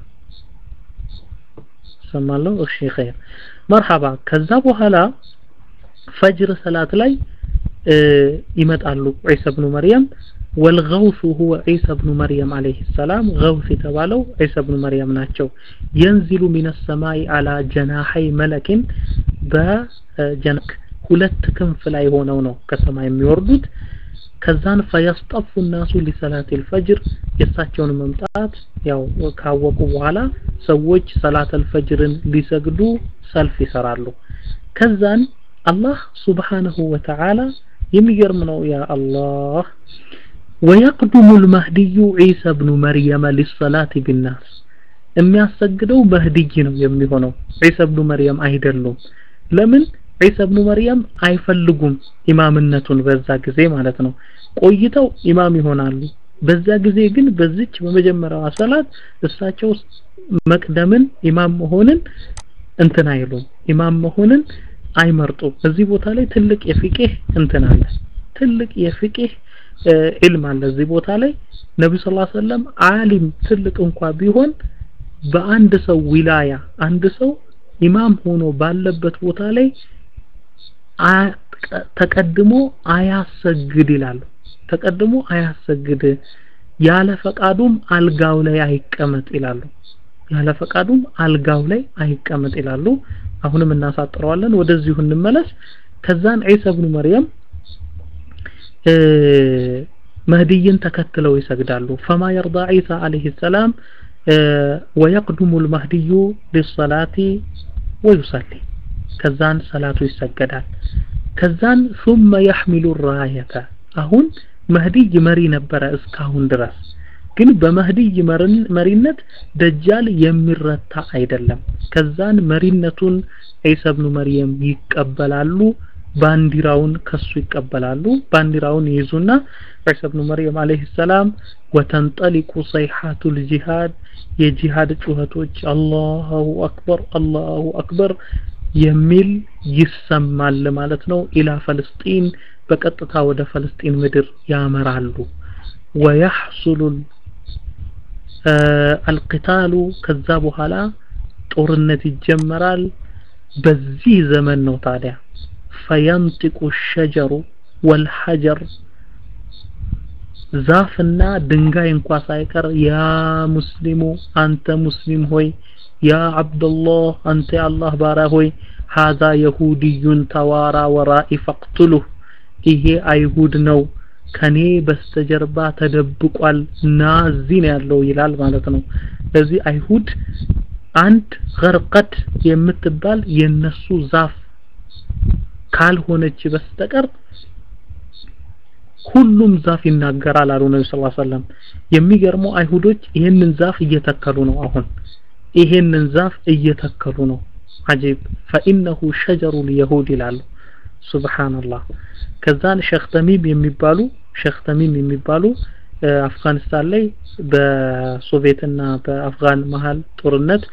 እሰማለሁ እሺ ኸይር መርሐባ ከዛ በኋላ ፈጅር ሰላት ላይ ይመጣሉ ዒሳ ኢብኑ መርየም والغوث هو عيسى بن مريم عليه السلام غوث የተባለው عيسى بن مريم ናቸው ينزل من السماء على جناحي ملك በጀነክ ሁለት ክንፍ ላይ ሆነው ነው ከሰማይ የሚወርዱት ከዛን ፈየስጠፉ الناس لصلاه الفجر የእሳቸውን መምጣት ያው ካወቁ በኋላ ሰዎች ሰላት አልፈጅርን ሊሰግዱ ሰልፍ ይሰራሉ ከዛን አላህ ሱብሓነሁ ወተዓላ የሚገርም ነው ያ አላህ ويقدم المهدي عيسى بن مريم للصلاة بالناس የሚያሰግደው መህድይ ነው የሚሆነው ዒሳ ኢብኑ መርየም አይደሉም ለምን ዒሳ ኢብኑ መርየም አይፈልጉም ኢማምነቱን በዛ ጊዜ ማለት ነው ቆይተው ኢማም ይሆናሉ በዛ ጊዜ ግን በዚች በመጀመሪያዋ ሰላት እሳቸው መቅደምን ኢማም መሆንን እንትን አይሉም ኢማም መሆንን አይመርጡም እዚህ ቦታ ላይ ትልቅ የፊቅህ እንትን አለ ትልቅ የፊቅህ ዒልም አለ እዚህ ቦታ ላይ ነብዩ ሰለላሁ ዐለይሂ ወሰለም ዓሊም ትልቅ እንኳ ቢሆን በአንድ ሰው ዊላያ አንድ ሰው ኢማም ሆኖ ባለበት ቦታ ላይ ተቀድሞ አያሰግድ ይላሉ ተቀድሞ አያሰግድ ያለ ፈቃዱም አልጋው ላይ አይቀመጥ ይላሉ ያለ ፈቃዱም አልጋው ላይ አይቀመጥ ይላሉ አሁንም እናሳጥረዋለን ወደዚሁ እንመለስ ከዛን ዒሳ ኢብኑ መርየም መህዲይን ተከትለው ይሰግዳሉ ፈማ የርዳ ዒሳ አለይሂ ሰላም ويقدم المهدي للصلاة ويصلي ከዛን ሰላቱ ይሰገዳል ከዛን ثم يحمل الراية አሁን መህዲይ መሪ ነበረ እስካሁን ድረስ ግን በመህዲይ መሪነት ደጃል የሚረታ አይደለም ከዛን መሪነቱን ዒሳ ኢብኑ መርየም ይቀበላሉ ባንዲራውን ከሱ ይቀበላሉ ባንዲራውን ይይዙና ዒሳ ኢብኑ መርየም አለይሂ ሰላም ወተንጠሊቁ ሰይሐቱል ጂሃድ የጂሃድ ጩኸቶች አላሁ አክበር አላሁ አክበር የሚል ይሰማል ማለት ነው ኢላ ፈለስጢን በቀጥታ ወደ ፈለስጢን ምድር ያመራሉ ወየሕሱሉ አልቅታሉ ከዛ በኋላ ጦርነት ይጀመራል በዚህ ዘመን ነው ታዲያ ፈየንጢቁ ሸጀሩ ወልሐጀር ዛፍና ድንጋይ እንኳ ሳይቀር ያ ሙስሊሙ አንተ ሙስሊም ሆይ ያ አብደላህ አንተ የአላህ ባሪያ ሆይ ሀዛ የሁድዩን ተዋራ ወራኢ ፈቅትሉህ ይሄ አይሁድ ነው ከኔ በስተጀርባ ተደብቋል እና እዚህ ነው ያለው ይላል ማለት ነው ለዚህ አይሁድ አንድ ገርቀት የምትባል የነሱ ዛፍ ካልሆነች በስተቀር ሁሉም ዛፍ ይናገራል አሉ ነብዩ ሰለላሁ ዐለይሂ ወሰለም የሚገርመው አይሁዶች ይህንን ዛፍ እየተከሉ ነው አሁን ይሄንን ዛፍ እየተከሉ ነው አጂብ فانه شجر اليهود ይላሉ ሱብሃንአላህ ከዛን ሼክ ተሚም የሚባሉ ሼክ ተሚም የሚባሉ አፍጋኒስታን ላይ በሶቪየትና በአፍጋን መሃል ጦርነት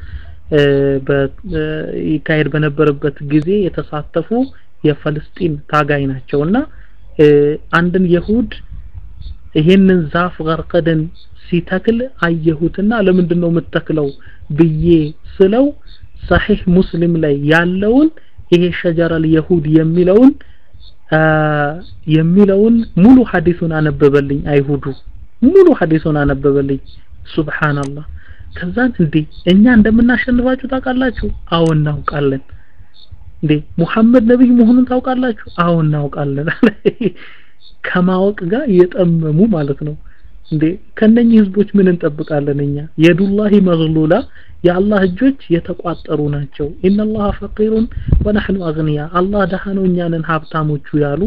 ይካሄድ በነበረበት ጊዜ የተሳተፉ የፈለስጢን ታጋይ ናቸውና አንድን የሁድ ይሄንን ዛፍ ገርቀደን ሲተክል አየሁትና ለምንድን ነው የምትተክለው ብዬ ስለው ሰሒህ ሙስሊም ላይ ያለውን ይሄ ሸጀረል የሁድ የሚለውን የሚለውን ሙሉ ሐዲሱን አነበበልኝ አይሁዱ ሙሉ ሐዲሱን አነበበልኝ ሱብሃንአላህ ከዛን እንዴ እኛ እንደምናሸንፋችሁ ታውቃላችሁ አዎ እናውቃለን እንዴ ሙሐመድ ነብይ መሆኑን ታውቃላችሁ አዎ እናውቃለን ከማወቅ ጋር የጠመሙ ማለት ነው እንዴ ከነኚህ ህዝቦች ምን እንጠብቃለን እኛ የዱላሂ መግሉላ የአላህ እጆች የተቋጠሩ ናቸው ኢነላህ ፈቂሩን ወነህኑ አግኒያ አላህ ደሃ ነው እኛ ነን ሀብታሞቹ ያሉ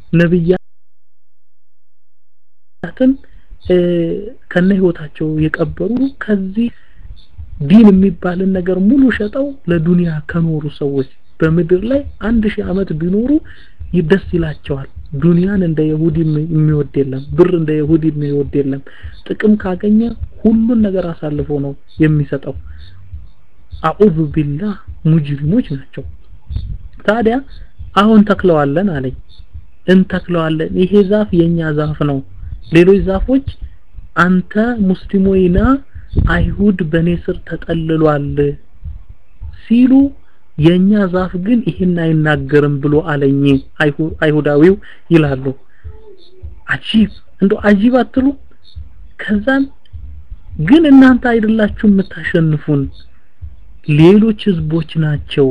ነብያትን ከነ ህይወታቸው የቀበሩ ከዚህ ዲን የሚባልን ነገር ሙሉ ሸጠው ለዱንያ ከኖሩ ሰዎች በምድር ላይ አንድ ሺህ ዓመት ቢኖሩ ደስ ይላቸዋል ዱንያን እንደ ይሁዲ የሚወድ የለም ብር እንደ ይሁዲ የሚወድ የለም ጥቅም ካገኘ ሁሉን ነገር አሳልፎ ነው የሚሰጠው አዑዙ ቢላህ ሙጅሪሞች ናቸው ታዲያ አሁን ተክለዋለን አለኝ እንተክለዋለን ይሄ ዛፍ የኛ ዛፍ ነው ሌሎች ዛፎች አንተ ሙስሊሞይና አይሁድ በኔ ስር ተጠልሏል ሲሉ የኛ ዛፍ ግን ይህን አይናገርም ብሎ አለኝ አይሁዳዊው ይላሉ አጂብ እንዶ አጂብ አትሉ ከዛን ግን እናንተ አይደላችሁ የምታሸንፉን ሌሎች ህዝቦች ናቸው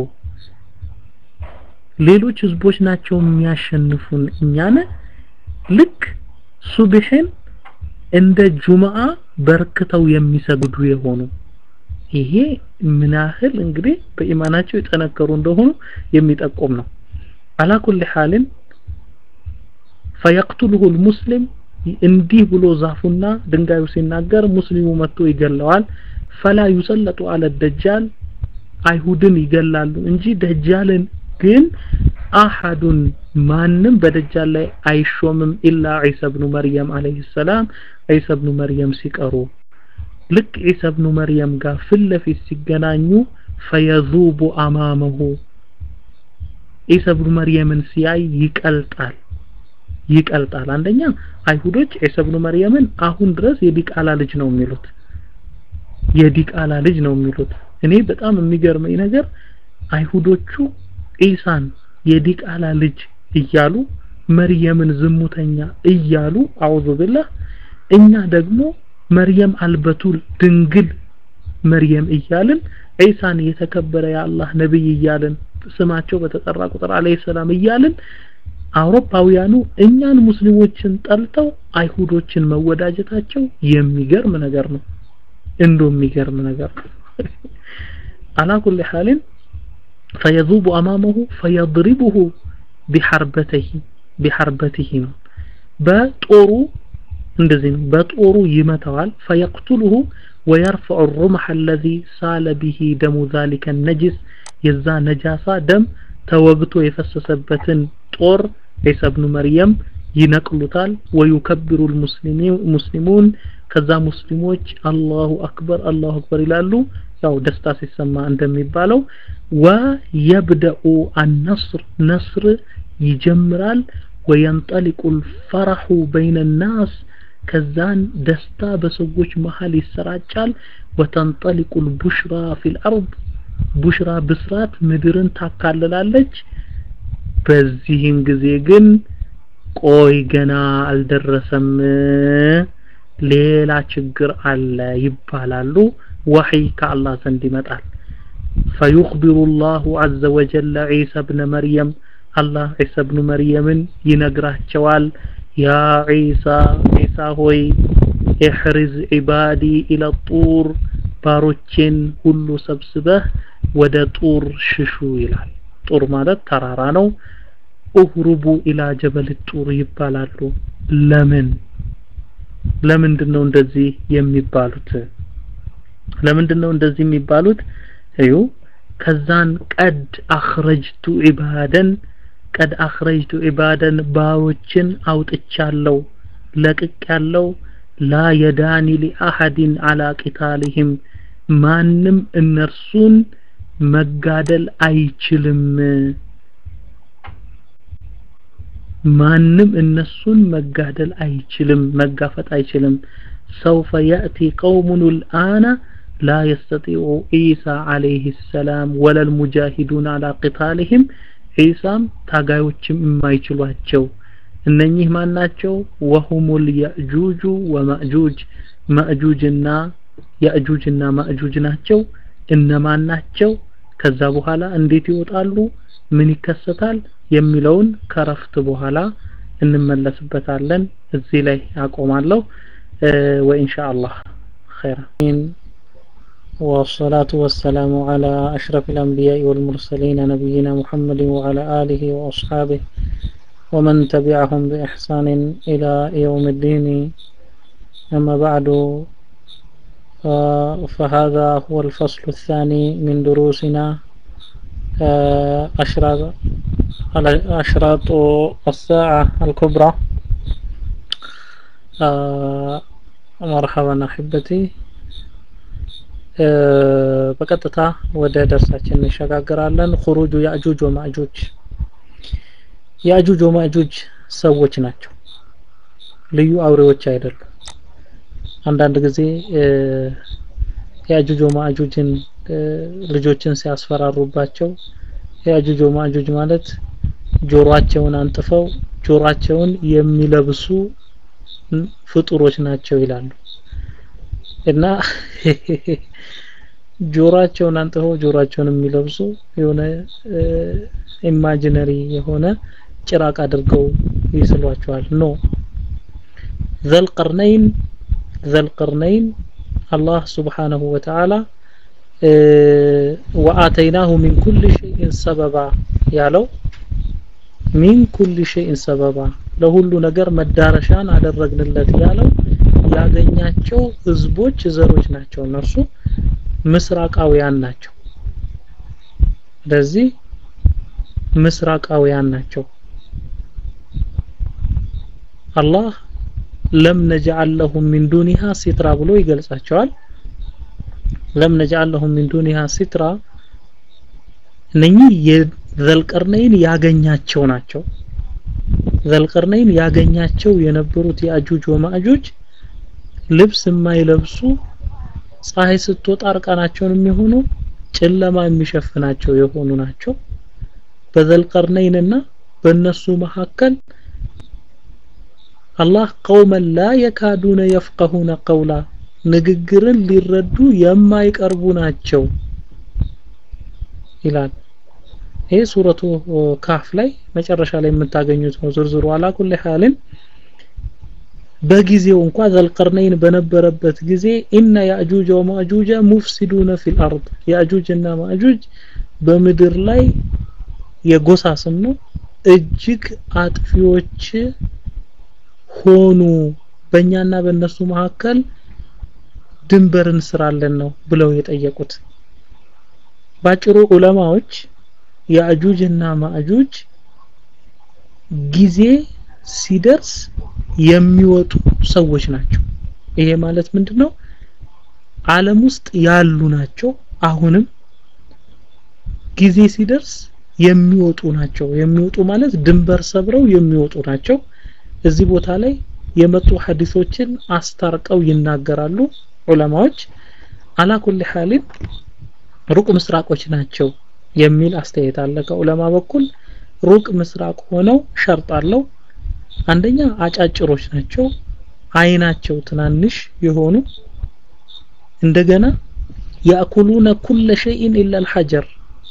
ሌሎች ህዝቦች ናቸው የሚያሸንፉን እኛን ልክ ሱብህን እንደ ጁምአ በርክተው የሚሰግዱ የሆኑ ይሄ ምን ያህል እንግዲህ በኢማናቸው የጠነከሩ እንደሆኑ የሚጠቁም ነው አላ ኩል ሐልን ፈየቅቱልሁ ልሙስሊም እንዲህ ብሎ ዛፉና ድንጋዩ ሲናገር ሙስሊሙ መጥቶ ይገለዋል ፈላ ዩሰለጡ አለ ደጃል አይሁድን ይገላሉ እንጂ ደጃልን ግን አሐዱን ማንም በደጃል ላይ አይሾምም ኢላ ዒሳ ብኑ መርየም አለይሂ ሰላም ዒሳ ብኑ መርየም ሲቀሩ ልክ ዒሳ ብኑ መርየም ጋር ፊት ለፊት ሲገናኙ ፈየዙቡ አማመሁ ዒሳ ብኑ መርየምን ሲያይ ይቀልጣል ይቀልጣል አንደኛ አይሁዶች ዒሳ ብኑ መርየምን አሁን ድረስ የዲቃላ ልጅ ነው የሚሉት የዲቃላ ልጅ ነው የሚሉት እኔ በጣም የሚገርመኝ ነገር አይሁዶቹ ኢሳን የዲቃላ ልጅ እያሉ መርየምን ዝሙተኛ እያሉ አውዙ ቢላህ እኛ ደግሞ መርየም አልበቱል ድንግል መርየም እያልን ዒሳን የተከበረ የአላህ ነብይ እያልን ስማቸው በተጠራ ቁጥር አለይሂ ሰላም እያልን አውሮፓውያኑ እኛን ሙስሊሞችን ጠልተው አይሁዶችን መወዳጀታቸው የሚገርም ነገር ነው እንዶ የሚገርም ነገር ነው አላ ኩል ሐልን فيذوب أمامه فيضربه بحربته بحربته ነው በጦሩ እንደዚህ ነው በጦሩ ይመታዋል فيقتله ويرفع الرمح الذي سال به دم ذلك النجس የዛ ነጃሳ ደም ተወግቶ የፈሰሰበትን ጦር ዒሳ ብኑ መርየም ይነቅሉታል ወዩከብሩ ሙስሊሙን ከዛ ሙስሊሞች አላሁ አክበር አላሁ አክበር ይላሉ ያው ደስታ ሲሰማ እንደሚባለው ወየብደኡ አነስር ነስር ይጀምራል ወየንጠሊቁ الفرح بين الناس ከዛን ደስታ በሰዎች መሃል ይሰራጫል ወተንጠሊቁ البشرى في الارض ቡሽራ ብስራት ምድርን ታካልላለች በዚህም ጊዜ ግን ቆይ ገና አልደረሰም ሌላ ችግር አለ ይባላሉ ወህይ ከአላህ ዘንድ ይመጣል فيخبر الله عز وجل عيسى ابن مريم الله عيسى ابن مريم ينغراچوال يا عيسى عيسى ሆይ احرز عبادي الى الطور ባሮቼን ሁሉ ሰብስበህ ወደ ጡር ሽሹ ይላል ጡር ማለት ተራራ ነው ኡህሩቡ ኢላ ጀበል ጡር ይባላሉ ለምን ለምንድን ነው እንደዚህ የሚባሉት ለምንድን ነው እንደዚህ የሚባሉት እዩ ከዛን ቀድ አኽረጅቱ ዒባደን ቀድ አኽረጅቱ ዒባደን ባሮችን አውጥቻለሁ ለቅቅ ያለው ላ የዳኒ ሊአሐድን አላ ቂታልህም ማንም እነርሱን መጋደል አይችልም ማንም እነሱን መጋደል አይችልም መጋፈጥ አይችልም سوف يأتي قوم الآن لا يستطيع عيسى عليه السلام ولا المجاهدون على قتالهم ዒሳም ታጋዮችም የማይችሏቸው እነኚህ ማን ናቸው ወሁሙል ያእጁጁ ወማእጁጅ ማእጁጅና ያእጁጅና ማእጁጅ ናቸው እነማን ናቸው ከዛ በኋላ እንዴት ይወጣሉ ምን ይከሰታል የሚለውን ከረፍት በኋላ እንመለስበታለን እዚህ ላይ አቆማለሁ ወኢንሻአላህ خيرا والصلاة والسلام على أشرف الأنبياء والمرسلين نبينا محمد وعلى آله وأصحابه ومن تبعهم بإحسان إلى يوم الدين أما بعد فهذا هو الفصل الثاني من دروسنا أشراط أشراط الساعة الكبرى مرحبا أحبتي በቀጥታ ወደ ደርሳችን እንሸጋግራለን خروج ያእጁጅ ወማእጁጅ ያእጁጅ ወማእጁጅ ሰዎች ናቸው ልዩ አውሬዎች አይደሉም አንዳንድ ጊዜ ያእጁጅ ወማእጁጅን ልጆችን ሲያስፈራሩባቸው ያእጁጅ ወማእጁጅ ማለት ጆሮአቸውን አንጥፈው ጆሮአቸውን የሚለብሱ ፍጡሮች ናቸው ይላሉ እና ጆሮአቸውን አንጥፈው ጆሮአቸውን የሚለብሱ የሆነ ኢማጂነሪ የሆነ ጭራቅ አድርገው ይስሏቸዋል ኖ ዘልቀርነይን ዘልቀርነይን አላህ ስብሓነሁ ወተዓላ ወአተይናሁ ሚን ኩል ሸይን ሰበባ ያለው ሚን ኩል ሸይን ሰበባ ለሁሉ ነገር መዳረሻን አደረግንለት ያለው ያገኛቸው ህዝቦች ዘሮች ናቸው እነርሱ ምስራቃውያን ናቸው ስለዚህ ምስራቃውያን ናቸው አላህ ለም ነጅዐል ለሁም ሚን ዱኒሃ ሲትራ ብሎ ይገልጻቸዋል ለም ነጅዐል ለሁም ሚን ዱኒሃ ሲትራ እነኚህ የዘልቀርነይን ያገኛቸው ናቸው ዘልቀርነይን ያገኛቸው የነበሩት የአጁጅ ወማእጁጅ ልብስ የማይለብሱ ፀሐይ ስትወጣ እርቃናቸውን የሚሆኑ ጨለማ የሚሸፍናቸው የሆኑ ናቸው በዘልቀርነይንና በእነሱ መካከል አላህ ቀውመን ላ የካዱነ የፍቀሁነ ቀውላ ንግግርን ሊረዱ የማይቀርቡ ናቸው ይላል ይሄ ሱረቱ ካፍ ላይ መጨረሻ ላይ የምታገኙት ነው ዝርዝሩ አላ ኩል ሐልን በጊዜው እንኳ ዘልቀርነይን በነበረበት ጊዜ ኢነ ያእጁጅ ወማእጁጅ ሙፍሲዱነ ፊል አርድ ያእጁጅና ማእጁጅ በምድር ላይ የጎሳ ስም ነው እጅግ አጥፊዎች ሆኑ በእኛና በእነሱ መካከል ድንበር እንስራለን ነው ብለው የጠየቁት ባጭሩ ዑለማዎች ያእጁጅና ማእጁጅ ጊዜ ሲደርስ የሚወጡ ሰዎች ናቸው ይሄ ማለት ምንድነው ዓለም ውስጥ ያሉ ናቸው አሁንም ጊዜ ሲደርስ የሚወጡ ናቸው የሚወጡ ማለት ድንበር ሰብረው የሚወጡ ናቸው እዚህ ቦታ ላይ የመጡ ሐዲሶችን አስታርቀው ይናገራሉ ዑለማዎች አላ ኩል ሐሊን ሩቅ ምስራቆች ናቸው የሚል አስተያየት አለ ከዑለማ በኩል ሩቅ ምስራቅ ሆነው ሸርጥ አለው አንደኛ አጫጭሮች ናቸው አይናቸው ትናንሽ የሆኑ እንደገና ያእኩሉነ ኩለ ሸይን ኢላ አልሐጀር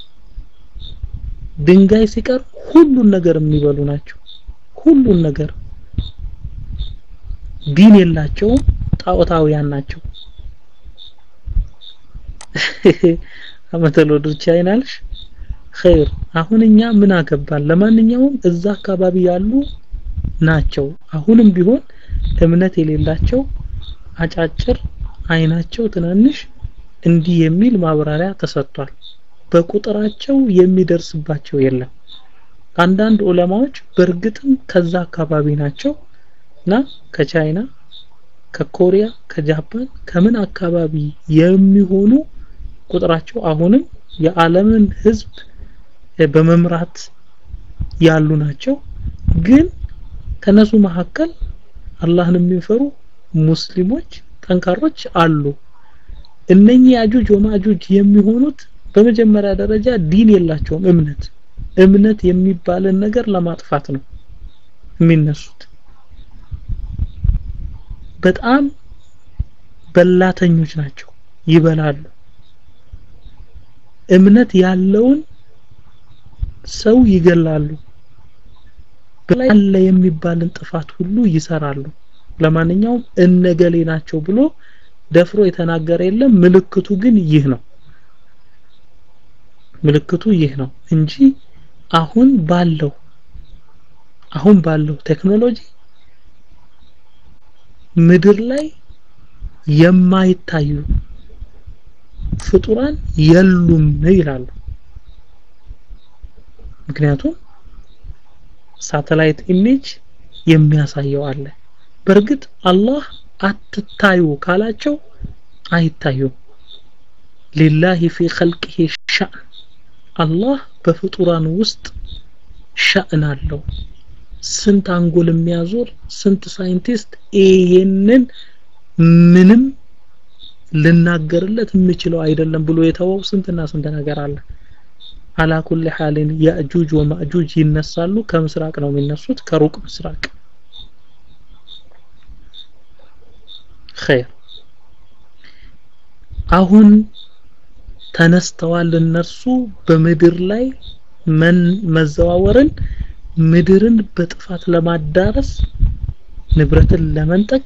ድንጋይ ሲቀር ሁሉን ነገር የሚበሉ ናቸው ሁሉን ነገር ዲን የላቸውም ጣዖታውያን ናቸው አመተሎ ድርቻ አይናልሽ ኸይር አሁን እኛ ምን አገባን ለማንኛውም እዛ አካባቢ ያሉ ናቸው አሁንም ቢሆን እምነት የሌላቸው አጫጭር አይናቸው ትናንሽ እንዲህ የሚል ማብራሪያ ተሰጥቷል በቁጥራቸው የሚደርስባቸው የለም አንዳንድ ዑለማዎች በእርግጥም ከዛ አካባቢ ናቸው እና ከቻይና ከኮሪያ ከጃፓን ከምን አካባቢ የሚሆኑ ቁጥራቸው አሁንም የዓለምን ህዝብ በመምራት ያሉ ናቸው ግን ከነሱ መካከል አላህን የሚፈሩ ሙስሊሞች ጠንካሮች አሉ እነኚህ ያጁጅ ወማጁጅ የሚሆኑት በመጀመሪያ ደረጃ ዲን የላቸውም እምነት እምነት የሚባልን ነገር ለማጥፋት ነው የሚነሱት በጣም በላተኞች ናቸው ይበላሉ እምነት ያለውን ሰው ይገላሉ ያለ የሚባልን ጥፋት ሁሉ ይሰራሉ ለማንኛውም እነገሌ ናቸው ብሎ ደፍሮ የተናገረ የለም ምልክቱ ግን ይህ ነው ምልክቱ ይህ ነው እንጂ አሁን ባለው አሁን ባለው ቴክኖሎጂ ምድር ላይ የማይታዩ ፍጡራን የሉም ይላሉ ምክንያቱም ሳተላይት ኢሜጅ የሚያሳየው አለ በእርግጥ አላህ አትታዩ ካላቸው አይታዩም ሊላሂ ፊ ኸልቂሂ ሻእን አላህ በፍጡራን ውስጥ ሻእን አለው ስንት አንጎል የሚያዞር ስንት ሳይንቲስት ይሄንን ምንም ልናገርለት የምችለው አይደለም ብሎ የተወው ስንትና ስንት ነገር አለ አላ ኩል ሐልን ያእጁጅ ወማእጁጅ ይነሳሉ ከምስራቅ ነው የሚነሱት ከሩቅ ምስራቅ ኸይር አሁን ተነስተዋል እነርሱ በምድር ላይ መን መዘዋወርን ምድርን በጥፋት ለማዳረስ ንብረትን ለመንጠቅ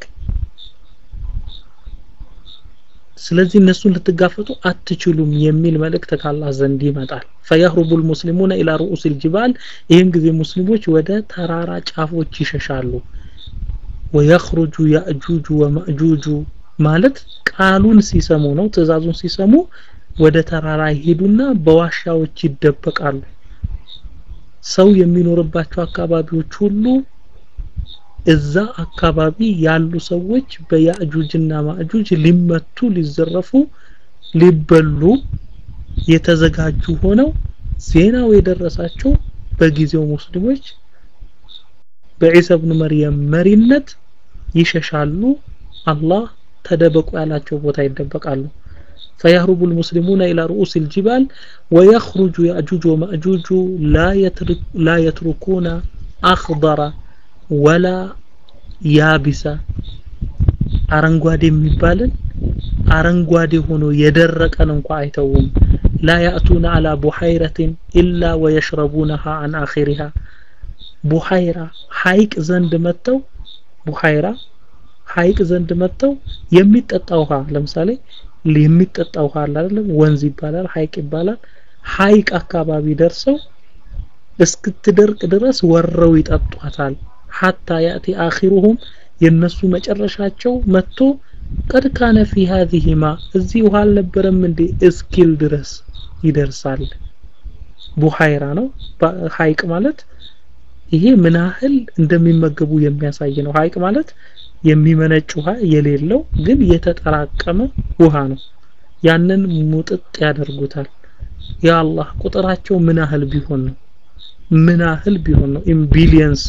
ስለዚህ እነሱን ልትጋፈጡ አትችሉም የሚል መልእክት ካላህ ዘንድ ይመጣል ፈየህሩቡ ልሙስሊሙነ ኢላ ሩኡስ ልጅባል ይህን ጊዜ ሙስሊሞች ወደ ተራራ ጫፎች ይሸሻሉ ወየኽሩጁ ያእጁጁ ወማእጁጁ ማለት ቃሉን ሲሰሙ ነው ትእዛዙን ሲሰሙ ወደ ተራራ ይሄዱና በዋሻዎች ይደበቃሉ ሰው የሚኖርባቸው አካባቢዎች ሁሉ እዛ አካባቢ ያሉ ሰዎች በያእጁጅና ማእጁጅ ሊመቱ ሊዘረፉ ሊበሉ የተዘጋጁ ሆነው ዜናው የደረሳቸው በጊዜው ሙስሊሞች በዒሳ ብኑ መርየም መሪነት ይሸሻሉ አላህ ተደበቁ ያላቸው ቦታ ይደበቃሉ فيهرب المسلمون إلى رؤوس الجبال ويخرج يأجوج ومأجوج لا, يترك لا يتركون أخضر ولا يابس አረንጓዴ የሚባልን አረንጓዴ ሆኖ የደረቀን እንኳ አይተውም ላ ያእቱነ አላ ቡሐይረትን ኢላ ወየሽረቡነሃ አን አኺሪሃ ቡሐይራ ሐይቅ ዘንድ መጥተው ቡሐይራ ሐይቅ ዘንድ መጥተው የሚጠጣ ውሃ ለምሳሌ የሚጠጣ ውሃ አለ አይደለም ወንዝ ይባላል ሐይቅ ይባላል ሐይቅ አካባቢ ደርሰው እስክትደርቅ ድረስ ወረው ይጠጧታል ሐታ ያእቲ አኺሩሁም የነሱ መጨረሻቸው መጥቶ ቀድ ካነ ፊ هذه ما እዚህ ውሃ አልነበረም እንዴ እስኪል ድረስ ይደርሳል ቡሃይራ ነው ሐይቅ ማለት ይሄ ምን ያህል እንደሚመገቡ የሚያሳይ ነው ሐይቅ ማለት የሚመነጭ ውሃ የሌለው ግን የተጠራቀመ ውሃ ነው ያንን ሙጥጥ ያደርጉታል ያ አላህ ቁጥራቸው ምን ያህል ቢሆን ነው ምን ያህል ቢሆን ነው ኢን ቢሊየንስ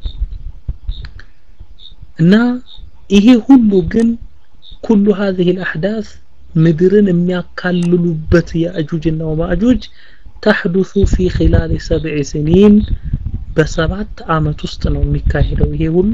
እና ይሄ ሁሉ ግን ኩሉ هذه الاحداث ምድርን የሚያካልሉበት የአጁጅና ወማእጁጅ ተሕዱሱ ፊ ኺላል ሰብዕ ስኒን በሰባት አመት ውስጥ ነው የሚካሄደው ይሄ ሁሉ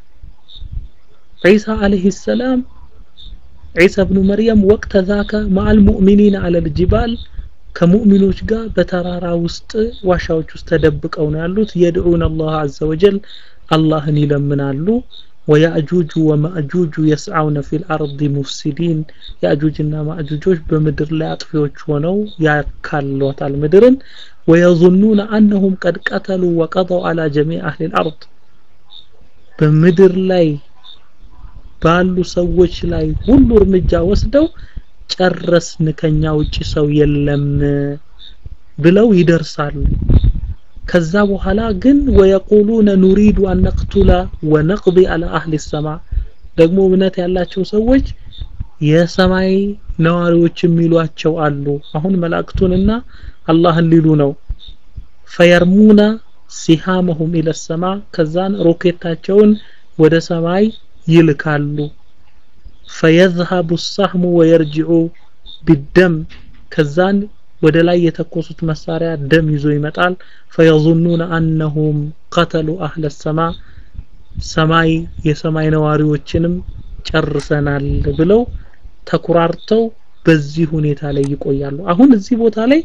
ዒሳ አለይሂ ሰላም ዒሳ ብኑ መርየም ወቅተ ዛከ ማአል ሙእሚኒን አለል ጅባል ከሙእሚኖች ጋር በተራራ ውስጥ ዋሻዎች ውስጥ ተደብቀው ነው ያሉት የድዑን አላህ አዘ ወጀል አላህን ይለምናሉ ወያእጁጁ ወማእጁጁ የስዓውነ ፊል አርድ ሙፍሲዲን ያእጁጅና ማእጁጆች በምድር ላይ አጥፊዎች ሆነው ያካሏታል ምድርን ወየظኑነ አነሁም ቀድ ቀተሉ ወቀضው አላ ጀሚዕ አህሊ ልአርድ በምድር ላይ ባሉ ሰዎች ላይ ሁሉ እርምጃ ወስደው ጨረስን ከኛ ውጪ ሰው የለም ብለው ይደርሳሉ ከዛ በኋላ ግን ወየቁሉነ ኑሪዱ አን ነቅቱላ ወነቅዲ አላ አህሊ ሰማ ደግሞ እምነት ያላቸው ሰዎች የሰማይ ነዋሪዎች የሚሏቸው አሉ አሁን መላእክቱንና አላህን ሊሉ ነው ፈየርሙና ሲሃመሁም ኢለ ሰማ ከዛን ሮኬታቸውን ወደ ሰማይ ይልካሉ ፈየዝሀቡ ሳህሙ ወየርጅዑ ቢደም ከዛን ወደ ላይ የተኮሱት መሳሪያ ደም ይዞ ይመጣል ፈየظنون أنهم قتلوا أهل السماء ሰማይ የሰማይ ነዋሪዎችንም ጨርሰናል ብለው ተኩራርተው በዚህ ሁኔታ ላይ ይቆያሉ አሁን እዚህ ቦታ ላይ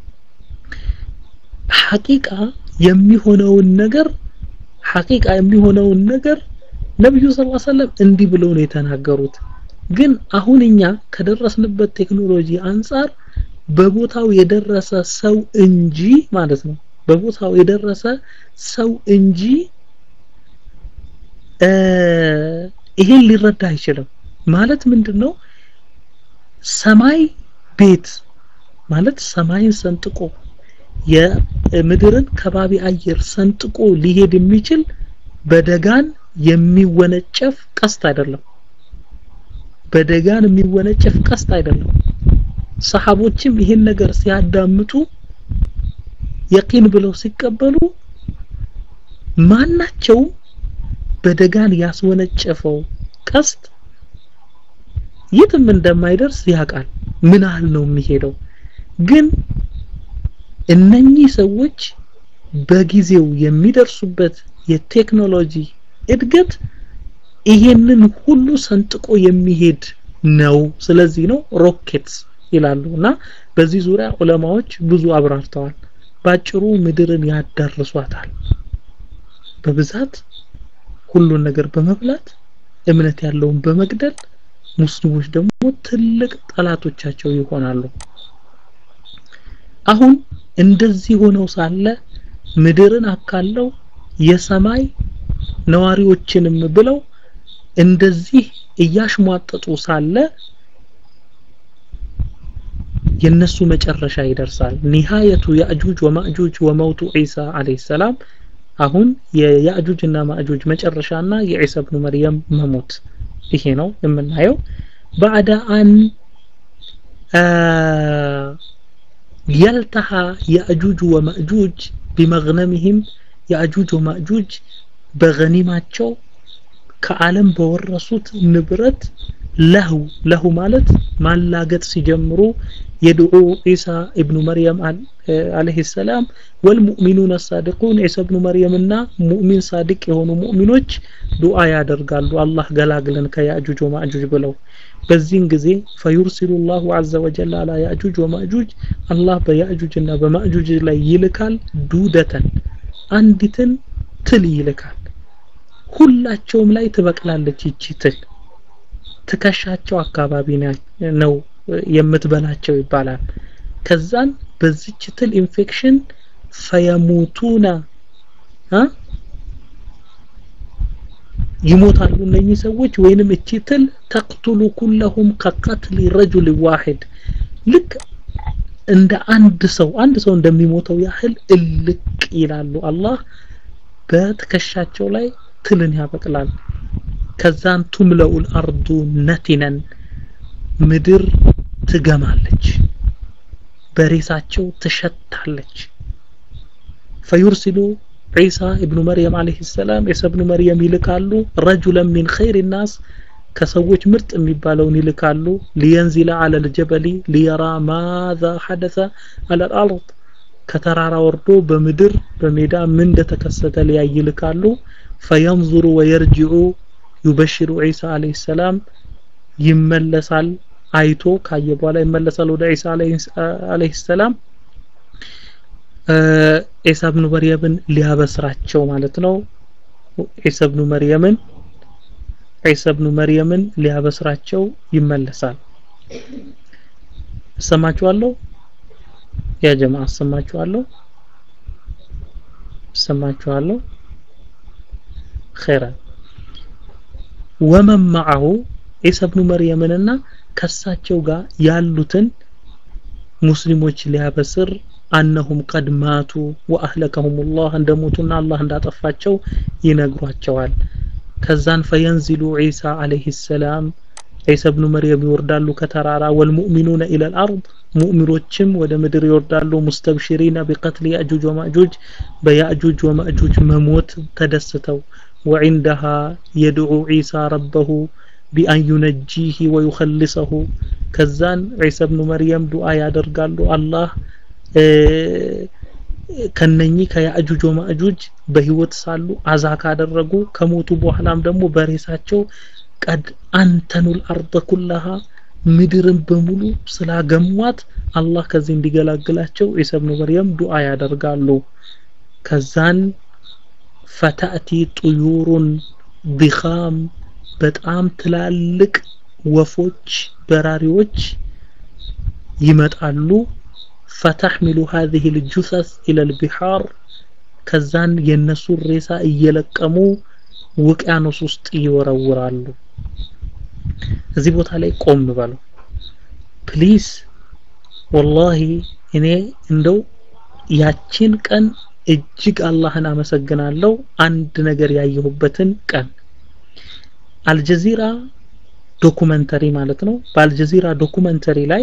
ሐቂቃ የሚሆነውን ነገር ሐቂቃ የሚሆነውን ነገር ነብዩ ሰለላሁ ዐለይሂ ወሰለም እንዲህ ብለው ነው የተናገሩት ግን አሁን እኛ ከደረስንበት ቴክኖሎጂ አንጻር በቦታው የደረሰ ሰው እንጂ ማለት ነው በቦታው የደረሰ ሰው እንጂ ይሄን ሊረዳ አይችልም ማለት ምንድነው ሰማይ ቤት ማለት ሰማይን ሰንጥቆ የምድርን ከባቢ አየር ሰንጥቆ ሊሄድ የሚችል በደጋን የሚወነጨፍ ቀስት አይደለም በደጋን የሚወነጨፍ ቀስት አይደለም ሰሃቦችም ይሄን ነገር ሲያዳምጡ የቂን ብለው ሲቀበሉ ማናቸውም በደጋን ያስወነጨፈው ቀስት የትም እንደማይደርስ ያውቃል ምን ያህል ነው የሚሄደው ግን እነኚህ ሰዎች በጊዜው የሚደርሱበት የቴክኖሎጂ እድገት ይሄንን ሁሉ ሰንጥቆ የሚሄድ ነው ስለዚህ ነው ሮኬትስ ይላሉ እና በዚህ ዙሪያ ዑለማዎች ብዙ አብራርተዋል ባጭሩ ምድርን ያዳርሷታል በብዛት ሁሉን ነገር በመብላት እምነት ያለውን በመግደል ሙስሊሞች ደግሞ ትልቅ ጠላቶቻቸው ይሆናሉ አሁን እንደዚህ ሆነው ሳለ ምድርን አካለው የሰማይ ነዋሪዎችንም ብለው እንደዚህ እያሽሟጠጡ ሳለ የነሱ መጨረሻ ይደርሳል ኒሃየቱ ያእጁጅ ወማእጁጅ ወመውቱ ዒሳ አለይሂ ሰላም አሁን የያእጁጅና ማእጁጅ መጨረሻና የዒሳ ኢብኑ መርየም መሞት ይሄ ነው የምናየው بعد أن يلتحى يأجوج ومأجوج بمغنمهم يأجوج ومأجوج بغنيماتቸው ከዓለም በወረሱት ንብረት ለሁ ለሁ ማለት ማላገጥ ሲጀምሩ የድዑ ዒሳ ኢብኑ መርየም አለይሂ ሰላም ወልሙእሚኑን ሳዲቁን ዒሳ ኢብኑ መርየምና ሙእሚን ሳዲቅ የሆኑ ሙእሚኖች ዱዓ ያደርጋሉ አላህ ገላግለን ከያእጁጅ ወማእጁጅ ብለው በዚህን ጊዜ ፈዩርሲሉ ላሁ አዘ ወጀል አላ ያእጁጅ ወማእጁጅ አላህ በያእጁጅና በማእጁጅ ላይ ይልካል ዱደተን አንዲትን ትል ይልካል ሁላቸውም ላይ ትበቅላለች ይቺ ትል ትከሻቸው አካባቢ ነው የምትበላቸው ይባላል ከዛን በዚች ትል ኢንፌክሽን ፈየሙቱና ይሞታሉ እነኚህ ሰዎች ወይንም እቺ ትል ተቅቱሉ ኩለሁም ከቀትል ረጁል ዋሂድ ልክ እንደ አንድ ሰው አንድ ሰው እንደሚሞተው ያህል እልቅ ይላሉ አላህ በትከሻቸው ላይ ትልን ያበቅላል ከዛን ቱምለኡል አርዱ ነቲነን ምድር ትገማለች በሬሳቸው ትሸታለች ፈዩርሲሉ ዒሳ ኢብኑ መርየም አለይሂ ሰላም ዒሳ ኢብኑ መርየም ይልካሉ ረጁለን ሚን ኸይር ናስ ከሰዎች ምርጥ የሚባለውን ይልካሉ ሊየንዚለ አለ ልጀበሊ ሊየራ ማዛ ሐደሰ አለ አልአርድ ከተራራ ወርዶ በምድር በሜዳ ምን እንደተከሰተ ሊያይ ይልካሉ ፈየንظሩ ወየርጅዑ ዩበሽሩ ዒሳ አለይሂ ሰላም ይመለሳል አይቶ ካየ በኋላ ይመለሳል ወደ ዒሳ አለይሂ ሰላም ዒሳ ኢብኑ መርየምን ሊያበስራቸው ማለት ነው ዒሳ ኢብኑ መርየምን ዒሳ ኢብኑ መርየምን ሊያበስራቸው ይመለሳል እሰማችኋለሁ ያ ጀማ እሰማችኋለሁ እሰማችኋለሁ ኸይራን ወመን መዐሁ ዒሳ ኢብኑ መርየምንና ከሳቸው ጋር ያሉትን ሙስሊሞች ሊያበስር አነሁም ቀድ ማቱ ወአህለከሁም ላህ እንደሞቱና አላህ እንዳጠፋቸው ይነግሯቸዋል ከዛን ፈየንዚሉ ዒሳ አለይሂ ሰላም ዒሳ ኢብኑ መርየም ይወርዳሉ ከተራራ ወልሙእሚኑነ ኢለል አርድ ሙእሚኖችም ወደ ምድር ይወርዳሉ ሙስተብሽሪነ ቢቀትል ያእጁጅ ወማእጁጅ በያእጁጅ ወማእጁጅ መሞት ተደስተው ወዒንደሃ የድዑ ዒሳ ረበሁ ቢአን ዩነጂህ ወዩኸልሰሁ ከዛን ዒሳ ብኑ መርየም ዱዓ ያደርጋሉ አላህ ከነኚህ ከያእጁጅ ወማእጁጅ በህይወት ሳሉ አዛ ካደረጉ ከሞቱ በኋላም ደግሞ በሬሳቸው ቀድ አንተኑል አርض ኩላሃ ምድርን በሙሉ ስላገሟት አላህ ከዚህ እንዲገላግላቸው ዒሳ ብኑ መርየም ዱዓ ያደርጋሉ ከዛን ፈታእቲ ጥዩሩን ቢኻም በጣም ትላልቅ ወፎች በራሪዎች ይመጣሉ ፈተሕሚሉ هذه الجثث إلى البحار ከዛን የነሱን ሬሳ እየለቀሙ ውቅያኖስ ውስጥ ይወረውራሉ እዚህ ቦታ ላይ ቆም በሉ ፕሊዝ ወላሂ እኔ እንደው ያቺን ቀን እጅግ አላህን አመሰግናለሁ አንድ ነገር ያየሁበትን ቀን አልጀዚራ ዶኩመንተሪ ማለት ነው በአልጀዚራ ዶኩመንተሪ ላይ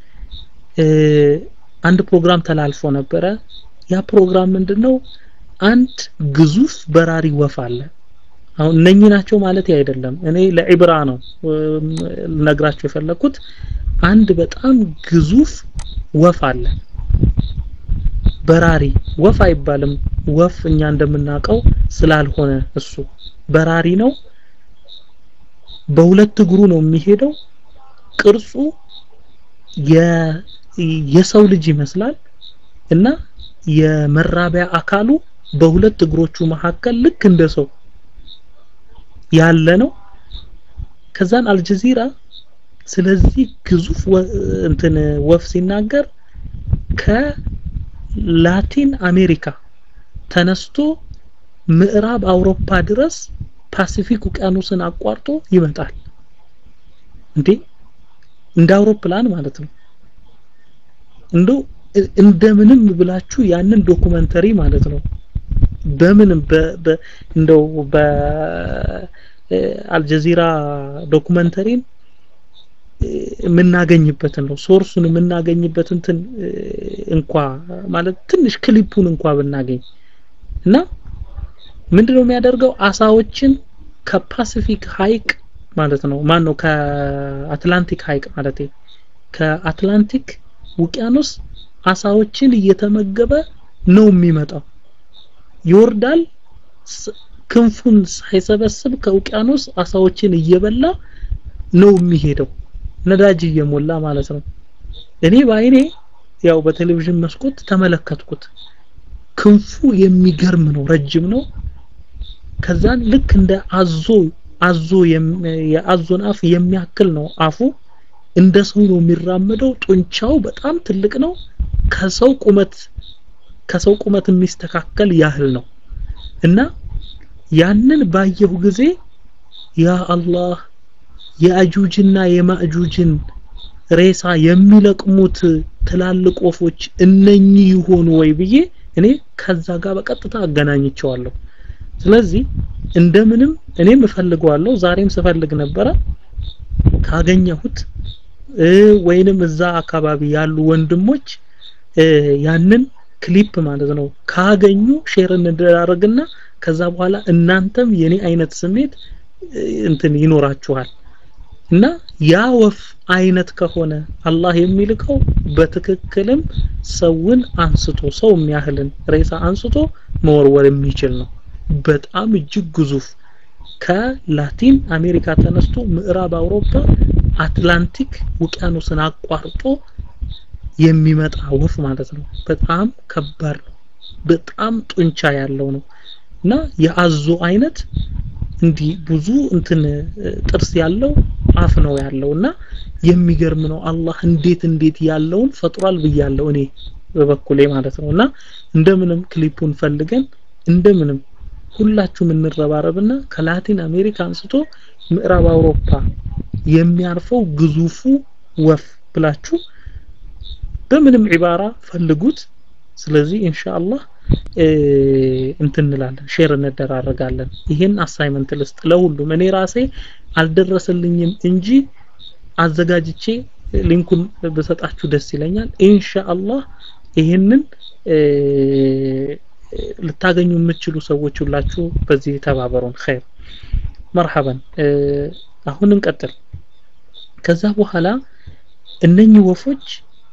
አንድ ፕሮግራም ተላልፎ ነበረ ያ ፕሮግራም ምንድነው አንድ ግዙፍ በራሪ ወፍ አለ አሁን እነኚህ ናቸው ማለት አይደለም እኔ ለኢብራ ነው ልነግራችሁ የፈለኩት አንድ በጣም ግዙፍ ወፍ አለ በራሪ ወፍ አይባልም ወፍ እኛ እንደምናውቀው ስላልሆነ እሱ በራሪ ነው በሁለት እግሩ ነው የሚሄደው ቅርጹ የሰው ልጅ ይመስላል እና የመራቢያ አካሉ በሁለት እግሮቹ መካከል ልክ እንደ ሰው ያለ ነው ከዛን አልጀዚራ ስለዚህ ግዙፍ እንትን ወፍ ሲናገር ከላቲን አሜሪካ ተነስቶ ምዕራብ አውሮፓ ድረስ ፓሲፊክ ውቅያኖስን አቋርጦ ይመጣል እንዴ እንደ አውሮፕላን ማለት ነው እንደው እንደምንም ብላችሁ ያንን ዶኩመንተሪ ማለት ነው በምንም እንደው በአልጀዚራ ዶኩመንተሪን የምናገኝበትን ነው ሶርሱን የምናገኝበት እንትን እንኳ ማለት ትንሽ ክሊፑን እንኳ ብናገኝ እና ምንድነው የሚያደርገው አሳዎችን ከፓሲፊክ ሀይቅ ማለት ነው ማን ነው ከአትላንቲክ ሀይቅ ማለት ከአትላንቲክ ውቅያኖስ አሳዎችን እየተመገበ ነው የሚመጣው ይወርዳል ክንፉን ሳይሰበስብ ከውቅያኖስ አሳዎችን እየበላ ነው የሚሄደው ነዳጅ እየሞላ ማለት ነው እኔ በአይኔ ያው በቴሌቪዥን መስኮት ተመለከትኩት ክንፉ የሚገርም ነው ረጅም ነው ከዛን ልክ እንደ አዞ አዞ የአዞን አፍ የሚያክል ነው አፉ እንደ ሰው ነው የሚራመደው ጡንቻው በጣም ትልቅ ነው ከሰው ቁመት ከሰው ቁመት የሚስተካከል ያህል ነው እና ያንን ባየሁ ጊዜ ያ አላህ የአጁጅና የማእጁጅን ሬሳ የሚለቅሙት ትላልቅ ወፎች እነኚህ ይሆኑ ወይ ብዬ እኔ ከዛ ጋር በቀጥታ አገናኝቸዋለሁ ስለዚህ እንደምንም እኔም እፈልገዋለሁ ዛሬም ስፈልግ ነበረ ካገኘሁት ወይንም እዛ አካባቢ ያሉ ወንድሞች ያንን ክሊፕ ማለት ነው ካገኙ ሼር እንደራረግና ከዛ በኋላ እናንተም የኔ አይነት ስሜት እንትን ይኖራችኋል እና ያ ወፍ አይነት ከሆነ አላህ የሚልከው በትክክልም ሰውን አንስቶ ሰው የሚያህልን ሬሳ አንስቶ መወርወር የሚችል ነው በጣም እጅግ ግዙፍ ከላቲን አሜሪካ ተነስቶ ምዕራብ አውሮፓ አትላንቲክ ውቅያኖስን አቋርጦ የሚመጣ ወፍ ማለት ነው በጣም ከባድ ነው በጣም ጡንቻ ያለው ነው እና የአዞ አይነት እንዲህ ብዙ እንትን ጥርስ ያለው አፍ ነው ያለው እና የሚገርም ነው አላህ እንዴት እንዴት ያለውን ፈጥሯል ብያለሁ እኔ በበኩሌ ማለት ነው እና እንደምንም ክሊፑን ፈልገን እንደምንም ሁላችሁም እንረባረብና ከላቲን አሜሪካ አንስቶ ምዕራብ አውሮፓ የሚያርፈው ግዙፉ ወፍ ብላችሁ በምንም ዒባራ ፈልጉት ስለዚህ ኢንሻአላህ እንትን እንላለን ሼር እንደራረጋለን ይሄን አሳይመንት ልስጥ ለሁሉም እኔ ራሴ አልደረሰልኝም እንጂ አዘጋጅቼ ሊንኩን ብሰጣችሁ ደስ ይለኛል ኢንሻአላህ ይሄንን ልታገኙ የምትችሉ ሰዎች ሁላችሁ በዚህ ተባበሩን ኸይር መርሐበን አሁን እንቀጥል ከዛ በኋላ እነኚህ ወፎች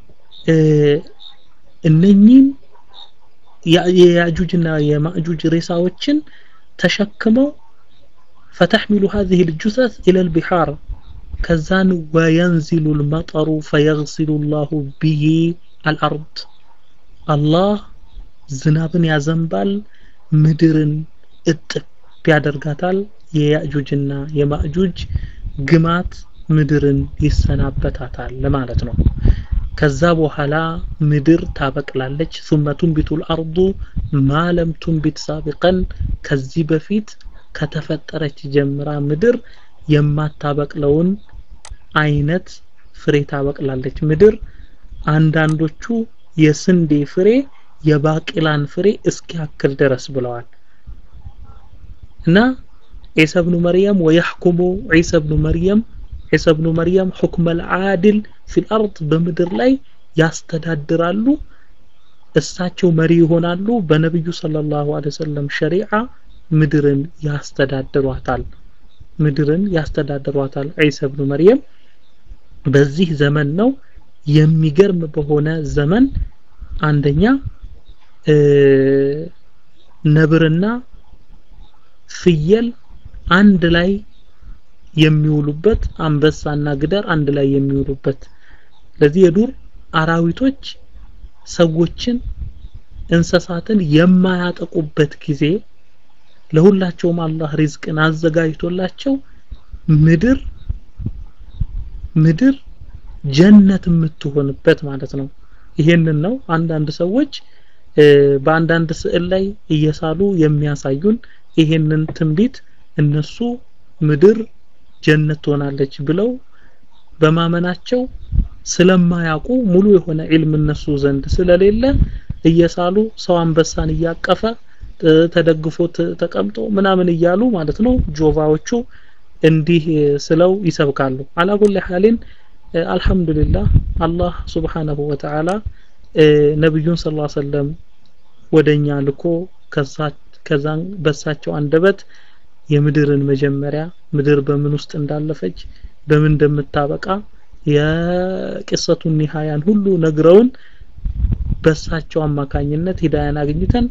እነኚህን የያጁጅና የማእጁጅ ሬሳዎችን ተሸክመው فتحمل هذه الجثث إلى البحار كزان وينزل المطر فيغسل الله به الأرض الله ዝናብን ያዘንባል ምድርን እጥብ ያደርጋታል የያእጁጅና የማእጁጅ ግማት ምድርን ይሰናበታታል ለማለት ነው ከዛ በኋላ ምድር ታበቅላለች ثم تنبت الأرض ما لم تنبت سابقا ከዚህ በፊት ከተፈጠረች ጀምራ ምድር የማታበቅለውን አይነት ፍሬ ታበቅላለች ምድር አንዳንዶቹ የስንዴ ፍሬ የባቂላን ፍሬ እስኪያክል ድረስ ብለዋል እና ዒሳ ብኑ መርየም ወየሕኩሙ ዒሳ ብኑ መርየም ዒሳ ብኑ መርየም ሑክመ ልዓድል ፊል አርድ በምድር ላይ ያስተዳድራሉ እሳቸው መሪ ይሆናሉ በነቢዩ ሰለላሁ ዐለይሂ ወሰለም ሸሪዓ ምድርን ያስተዳድሯታል ምድርን ያስተዳድሯታል ዒሳ ብኑ መርየም በዚህ ዘመን ነው የሚገርም በሆነ ዘመን አንደኛ ነብርና ፍየል አንድ ላይ የሚውሉበት አንበሳና ግደር አንድ ላይ የሚውሉበት ለዚህ የዱር አራዊቶች ሰዎችን እንስሳትን የማያጠቁበት ጊዜ ለሁላቸውም አላህ ሪዝቅን አዘጋጅቶላቸው ምድር ምድር ጀነት የምትሆንበት ማለት ነው ይሄንን ነው አንዳንድ ሰዎች በአንዳንድ ስዕል ላይ እየሳሉ የሚያሳዩን ይሄንን ትንቢት እነሱ ምድር ጀነት ትሆናለች ብለው በማመናቸው ስለማያውቁ ሙሉ የሆነ ዒልም እነሱ ዘንድ ስለሌለ እየሳሉ ሰው አንበሳን እያቀፈ ተደግፎ ተቀምጦ ምናምን እያሉ ማለት ነው ጆቫዎቹ እንዲህ ስለው ይሰብካሉ አላኩል ሐሊን አልহামዱሊላህ አላህ Subhanahu Wa Ta'ala ነብዩን ሰለላሁ ዐለይሂ ወሰለም ወደኛ ልኮ ከዛን በሳቸው አንደበት የምድርን መጀመሪያ ምድር በምን ውስጥ እንዳለፈች በምን እንደምታበቃ የቅሰቱን ኒሃያን ሁሉ ነግረውን በሳቸው አማካኝነት ሂዳያን አግኝተን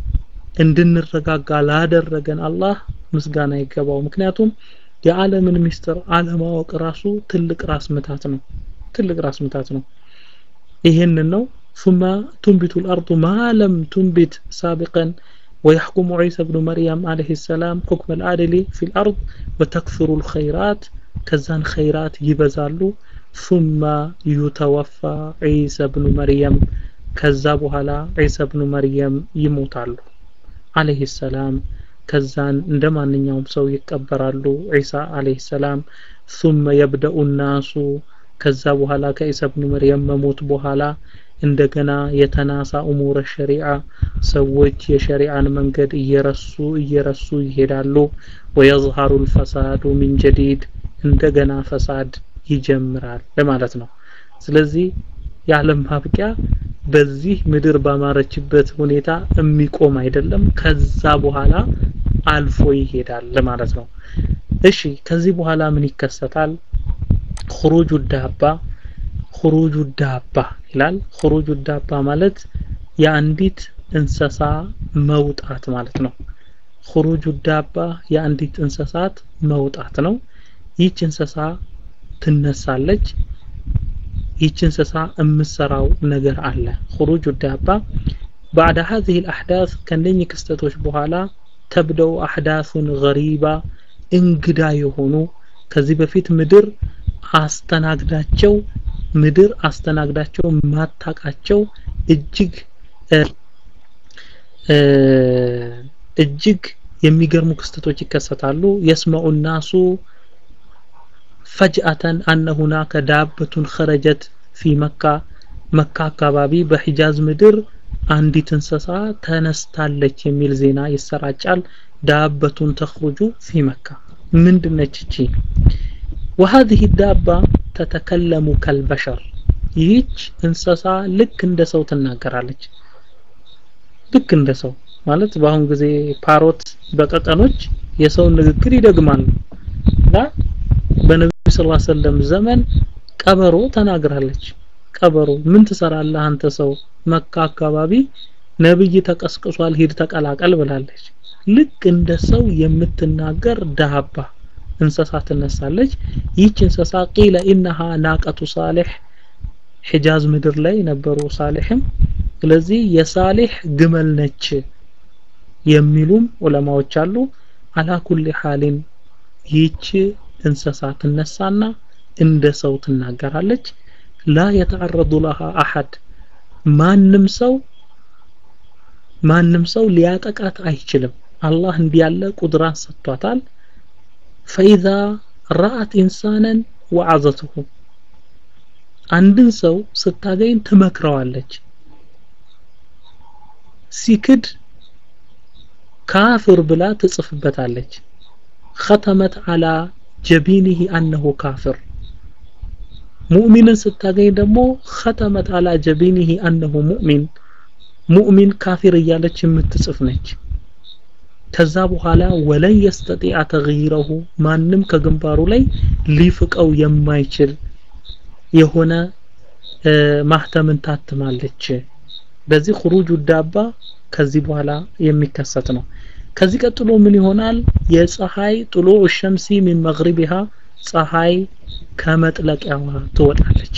እንድንረጋጋ ላደረገን አላህ ምስጋና ይገባው ምክንያቱም የዓለምን ሚስጥር አለማወቅ ራሱ ትልቅ ራስ ምታት ነው ትልቅ ራስ ምታት ነው ይሄንን ነው ثم تنبت الأرض ما لم تنبت سابقا ويحكم عيسى بن مريم عليه السلام حكم العادل في الأرض وتكثر الخيرات كزان خيرات يبزالو ثم يتوفى عيسى بن مريم كذابها لا عيسى بن مريم يموتالو عليه السلام ከዛን እንደ ማንኛውም ሰው ይቀበራሉ ዒሳ አለይሂ ሰላም ثم يبدا الناس ከዛ በኋላ ከኢሳ ኢብኑ መርየም መሞት በኋላ እንደገና የተናሳ ኡሙረ ሸሪዓ ሰዎች የሸሪዓን መንገድ እየረሱ እየረሱ ይሄዳሉ ويظهر الفساد من جديد እንደገና ፈሳድ ይጀምራል ለማለት ነው ስለዚህ የዓለም ማብቂያ በዚህ ምድር ባማረችበት ሁኔታ የሚቆም አይደለም ከዛ በኋላ አልፎ ይሄዳል ለማለት ነው እሺ ከዚህ በኋላ ምን ይከሰታል خروج الدابة خروج الدابة ይላል خروج الدابة ማለት የአንዲት እንስሳ መውጣት ማለት ነው خروج الدابة የአንዲት እንስሳት መውጣት ነው ይህች እንስሳ ትነሳለች ይህች እንስሳ የምትሰራው ነገር አለ خروج الدابة بعد هذه الأحداث ከነኚህ ክስተቶች በኋላ ተብደው አሕዳሱን ገሪባ እንግዳ የሆኑ ከዚህ በፊት ምድር አስተናግዳቸው ምድር አስተናግዳቸው ማታቃቸው እጅግ እጅግ የሚገርሙ ክስተቶች ይከሰታሉ የስመዑ ናሱ ፈጅአተን አነ ሁናከ ዳበቱን ኸረጀት ፊ መካ መካ አካባቢ በሒጃዝ ምድር አንዲት እንስሳ ተነስታለች የሚል ዜና ይሰራጫል ዳበቱን ተኽሩጁ ፊ መካ ምንድነች እቺ وهذه الدابة تتكلم كالبشر ይህች እንስሳ ልክ እንደ ሰው ትናገራለች ልክ እንደ ሰው ማለት በአሁን ጊዜ ፓሮት በቀቀኖች የሰውን ንግግር ይደግማሉ እና በነብዩ ሰለላሁ ዐለይሂ ወሰለም ዘመን ቀበሮ ተናግራለች ቀበሮ ምን ትሰራለህ አንተ ሰው መካ አካባቢ ነብይ ተቀስቅሷል ሂድ ተቀላቀል ብላለች ልክ እንደ ሰው የምትናገር ዳባ እንስሳ ትነሳለች ይህች እንስሳ ቂለ ኢነሃ ናቀቱ ሳሌሕ ሒጃዝ ምድር ላይ ነበሩ ሳሌሕም ስለዚህ የሳሌሕ ግመል ነች የሚሉም ዑለማዎች አሉ አላ ኩሊ ሐሊን ይህች እንስሳ ትነሳና እንደ ሰው ትናገራለች ላ የተዓረዱ ለሃ አሐድ ማንም ሰው ማንም ሰው ሊያጠቃት አይችልም አላህ እንዲህ ያለ ቁድራን ሰጥቷታል ፈኢዛ ረአት ኢንሳነን ወዐዘትሁ አንድን ሰው ስታገኝ ትመክረዋለች ሲክድ ካፍር ብላ ትጽፍበታለች ختمت على جبينه أنه كافر ሙእሚንን ስታገኝ ደግሞ ختمت على جبينه أنه مؤمن ሙእሚን ካፊር እያለች የምትጽፍ ነች ከዛ በኋላ ወለን የስተጢዐ ተግይረሁ ማንም ከግንባሩ ላይ ሊፍቀው የማይችል የሆነ ማህተምን ታትማለች በዚህ خروج ዳባ ከዚህ በኋላ የሚከሰት ነው ከዚህ ቀጥሎ ምን ይሆናል የፀሐይ ጥሉዕ ሸምሲ ሚን መግሪቢሃ ፀሐይ ከመጥለቂያዋ ትወጣለች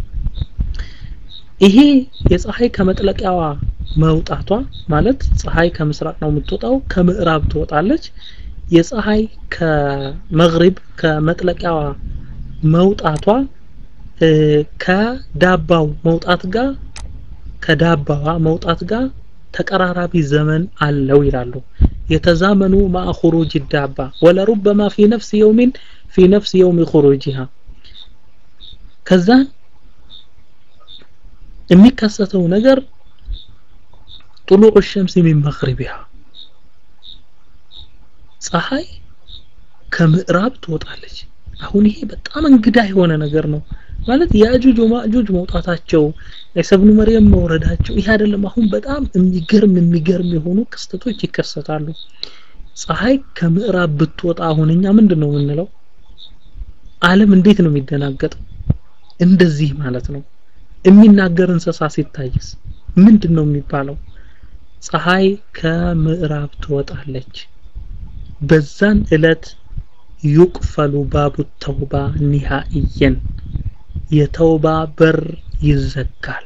ይሄ የፀሐይ ከመጥለቂያዋ መውጣቷ ማለት ፀሐይ ከምስራቅ ነው የምትወጣው ከምዕራብ ትወጣለች የፀሐይ ከመግሪብ ከመጥለቂያዋ መውጣቷ ከዳባው መውጣት ጋር ከዳባዋ መውጣት ጋር ተቀራራቢ ዘመን አለው ይላሉ የተዛመኑ مع خروج الدابة ولربما في نفس يوم في نفس يوم خروجها ከዛ የሚከሰተው ነገር طلوع الشمس من مغربها ፀሐይ ከምዕራብ ትወጣለች አሁን ይሄ በጣም እንግዳ የሆነ ነገር ነው ማለት ያጁጅ ወማጁጅ መውጣታቸው ዒሳ ኢብኑ መርየም መውረዳቸው ይሄ አይደለም አሁን በጣም የሚገርም የሚገርም የሆኑ ክስተቶች ይከሰታሉ ፀሐይ ከምዕራብ ብትወጣ አሁን እኛ ምንድን ነው የምንለው ዓለም እንዴት ነው የሚደናገጠው እንደዚህ ማለት ነው የሚናገር እንስሳ ሲታይስ ምንድን ነው የሚባለው ፀሐይ ከምዕራብ ትወጣለች በዛን እለት ዩቅፈሉ ባቡ ተውባ ኒሃኢየን የተውባ በር ይዘጋል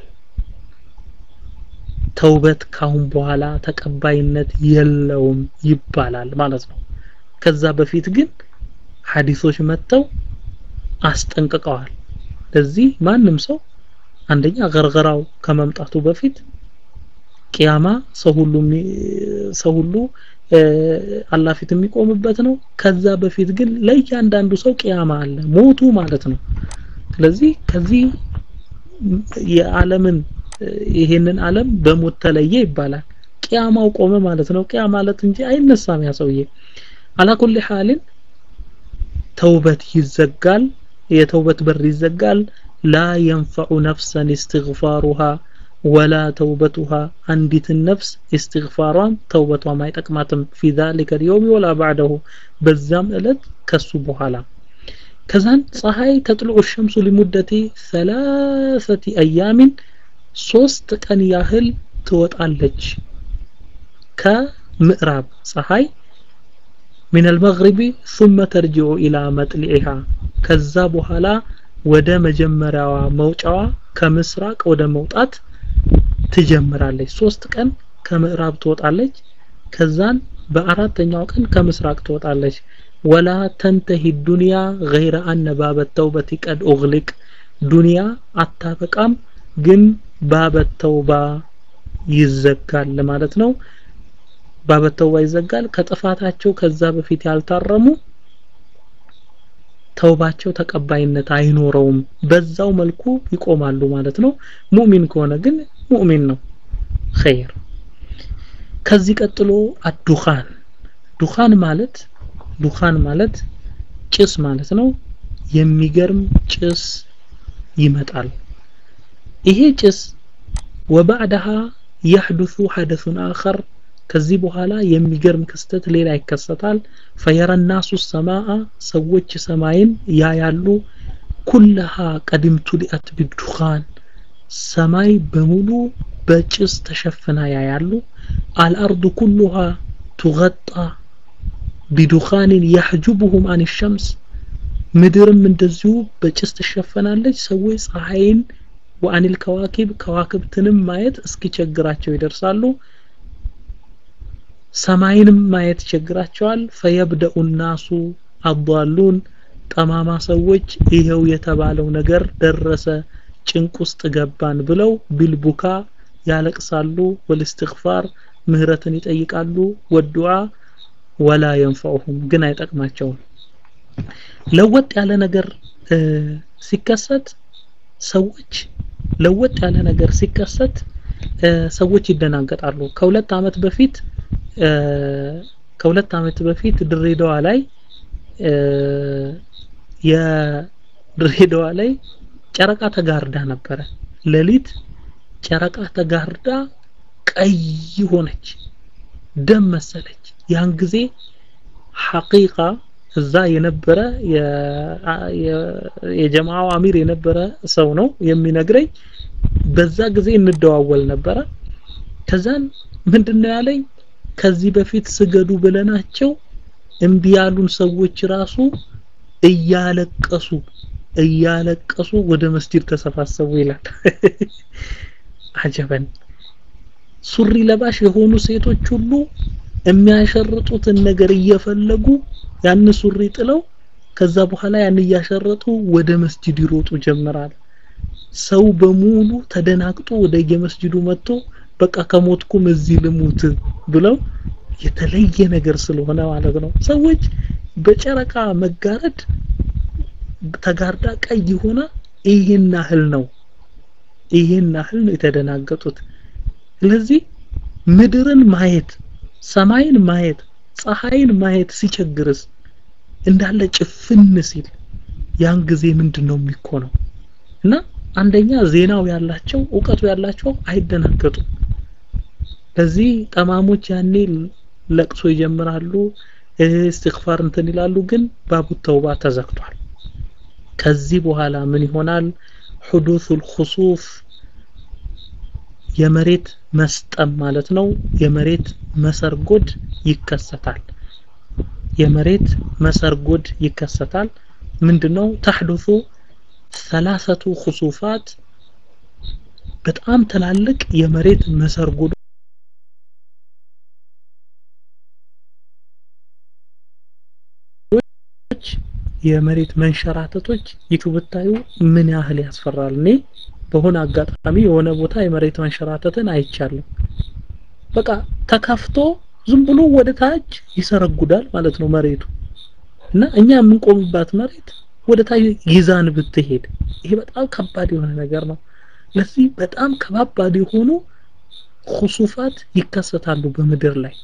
ተውበት ካሁን በኋላ ተቀባይነት የለውም ይባላል ማለት ነው ከዛ በፊት ግን ሐዲሶች መጥተው አስጠንቅቀዋል ለዚህ ማንም ሰው አንደኛ ገርገራው ከመምጣቱ በፊት ቂያማ ሰው ሁሉ ሰው ሁሉ አላህ ፊት የሚቆምበት ነው ከዛ በፊት ግን ለእያንዳንዱ ሰው ቂያማ አለ ሞቱ ማለት ነው ስለዚህ ከዚህ የዓለምን ይሄንን ዓለም በሞት ተለየ ይባላል ቂያማው ቆመ ማለት ነው ቂያ ማለት እንጂ አይነሳም ያ ሰውዬ አላኩል ሐልን ተውበት ይዘጋል የተውበት በር ይዘጋል ላ የንፈዑ ነፍሰን እስትግፋሩሃ ወላ ተውበቱሃ አንዲትን ነፍስ እስትግፋሯን ተውበቷም አይጠቅማትም ፊ ዛሊከ ልየውም ወላ ባዕደሁ በዛም እለት ከሱ በኋላ ከዛን ፀሐይ ተጥልዑ ሸምሱ ሊሙደቲ ሰላሰቲ አያሚን ሶስት ቀን ያህል ትወጣለች ከምዕራብ ፀሐይ من المغرب ثم ترجع إلى مطلعها ከዛ በኋላ ወደ መጀመሪያዋ መውጫዋ ከምስራቅ ወደ መውጣት ትጀምራለች ሶስት ቀን ከምዕራብ ትወጣለች ከዛን በአራተኛው ቀን ከምስራቅ ትወጣለች ወላ ተንተሂ ዱንያ ገይረ አነ ባበ ተውበት ቀድ ኡግሊቅ ዱንያ አታበቃም ግን ባበ ተውባ ይዘጋል ማለት ነው ባበ ተውባ ይዘጋል ከጥፋታቸው ከዛ በፊት ያልታረሙ ተውባቸው ተቀባይነት አይኖረውም በዛው መልኩ ይቆማሉ ማለት ነው ሙእሚን ከሆነ ግን ሙእሚን ነው ኸይር ከዚህ ቀጥሎ አዱኻን ዱኻን ማለት ዱኻን ማለት ጭስ ማለት ነው የሚገርም ጭስ ይመጣል ይሄ ጭስ ወባዕደሃ يحدث حدث آخر ከዚህ በኋላ የሚገርም ክስተት ሌላ ይከሰታል ፈየረ ናሱ ሰማአ ሰዎች ሰማይን ያያሉ ኩለሃ ቀድምቱ ሊአት ቢዱኻን ሰማይ በሙሉ በጭስ ተሸፍና ያያሉ አልአርዱ ኩሉሃ ቱገጣ ቢዱኻንን ያሕጁቡሁም አን ሸምስ ምድርም እንደዚሁ በጭስ ትሸፈናለች ሰዎች ፀሐይን ወአኒል ከዋኪብ ከዋክብትንም ማየት እስኪቸግራቸው ይደርሳሉ ሰማይንም ማየት ይቸግራቸዋል ፈየብደኡ ናሱ አዷሉን ጠማማ ሰዎች ይኸው የተባለው ነገር ደረሰ ጭንቅ ውስጥ ገባን ብለው ቢልቡካ ያለቅሳሉ ወልስትግፋር ምህረትን ይጠይቃሉ ወዱዓ ወላ የንፈዑሁም ግን አይጠቅማቸውም ለወጥ ያለ ነገር ሲከሰት ሰዎች ለወጥ ያለ ነገር ሲከሰት ሰዎች ይደናገጣሉ ከሁለት አመት በፊት ከሁለት አመት በፊት ድሬዳዋ ላይ የድሬዳዋ ላይ ጨረቃ ተጋርዳ ነበረ ሌሊት ጨረቃ ተጋርዳ ቀይ ሆነች ደም መሰለች ያን ጊዜ ሐቂቃ እዛ የነበረ የጀማዓው አሚር የነበረ ሰው ነው የሚነግረኝ በዛ ጊዜ እንደዋወል ነበረ ከዛን ምንድነው ያለኝ ከዚህ በፊት ስገዱ ብለናቸው እምቢ ያሉን ሰዎች ራሱ እያለቀሱ እያለቀሱ ወደ መስጂድ ተሰባሰቡ ይላል አጀበን ሱሪ ለባሽ የሆኑ ሴቶች ሁሉ የሚያሸርጡትን ነገር እየፈለጉ ያን ሱሪ ጥለው ከዛ በኋላ ያን እያሸረጡ ወደ መስጂድ ይሮጡ ጀመራል ሰው በሙሉ ተደናግጦ ወደ የመስጂዱ መጥቶ በቃ ከሞትኩም እዚህ ልሙት ብለው የተለየ ነገር ስለሆነ ማለት ነው ሰዎች በጨረቃ መጋረድ ተጋርዳ ቀይ ሆና ይሄን ያህል ነው ይሄን ያህል ነው የተደናገጡት ስለዚህ ምድርን ማየት ሰማይን ማየት ፀሐይን ማየት ሲቸግርስ እንዳለ ጭፍን ሲል ያን ጊዜ ምንድነው የሚኮነው እና አንደኛ ዜናው ያላቸው እውቀቱ ያላቸው አይደናገጡም ለዚህ ጠማሞች ያኔ ለቅሶ ይጀምራሉ እስትግፋር እንትን ይላሉ ግን ባቡ ተውባ ተዘግቷል ከዚህ በኋላ ምን ይሆናል حدوث الخسوف የመሬት መስጠም ማለት ነው የመሬት መሰርጎድ ይከሰታል የመሬት መሰርጎድ ይከሰታል ምንድነው ተحدث ثلاثه خسوفات በጣም ትላልቅ የመሬት መሰርጎድ የመሬት መንሸራተቶች ይቱ ብታዩ ምን ያህል ያስፈራል እኔ በሆነ አጋጣሚ የሆነ ቦታ የመሬት መንሸራተትን አይቻለሁ በቃ ተከፍቶ ዝም ብሎ ወደ ታች ይሰረጉዳል ማለት ነው መሬቱ እና እኛ የምንቆምባት መሬት ወደ ታች ይዛን ብትሄድ ይሄ በጣም ከባድ የሆነ ነገር ነው ለዚህ በጣም ከባባድ የሆኑ ኹሱፋት ይከሰታሉ በምድር ላይ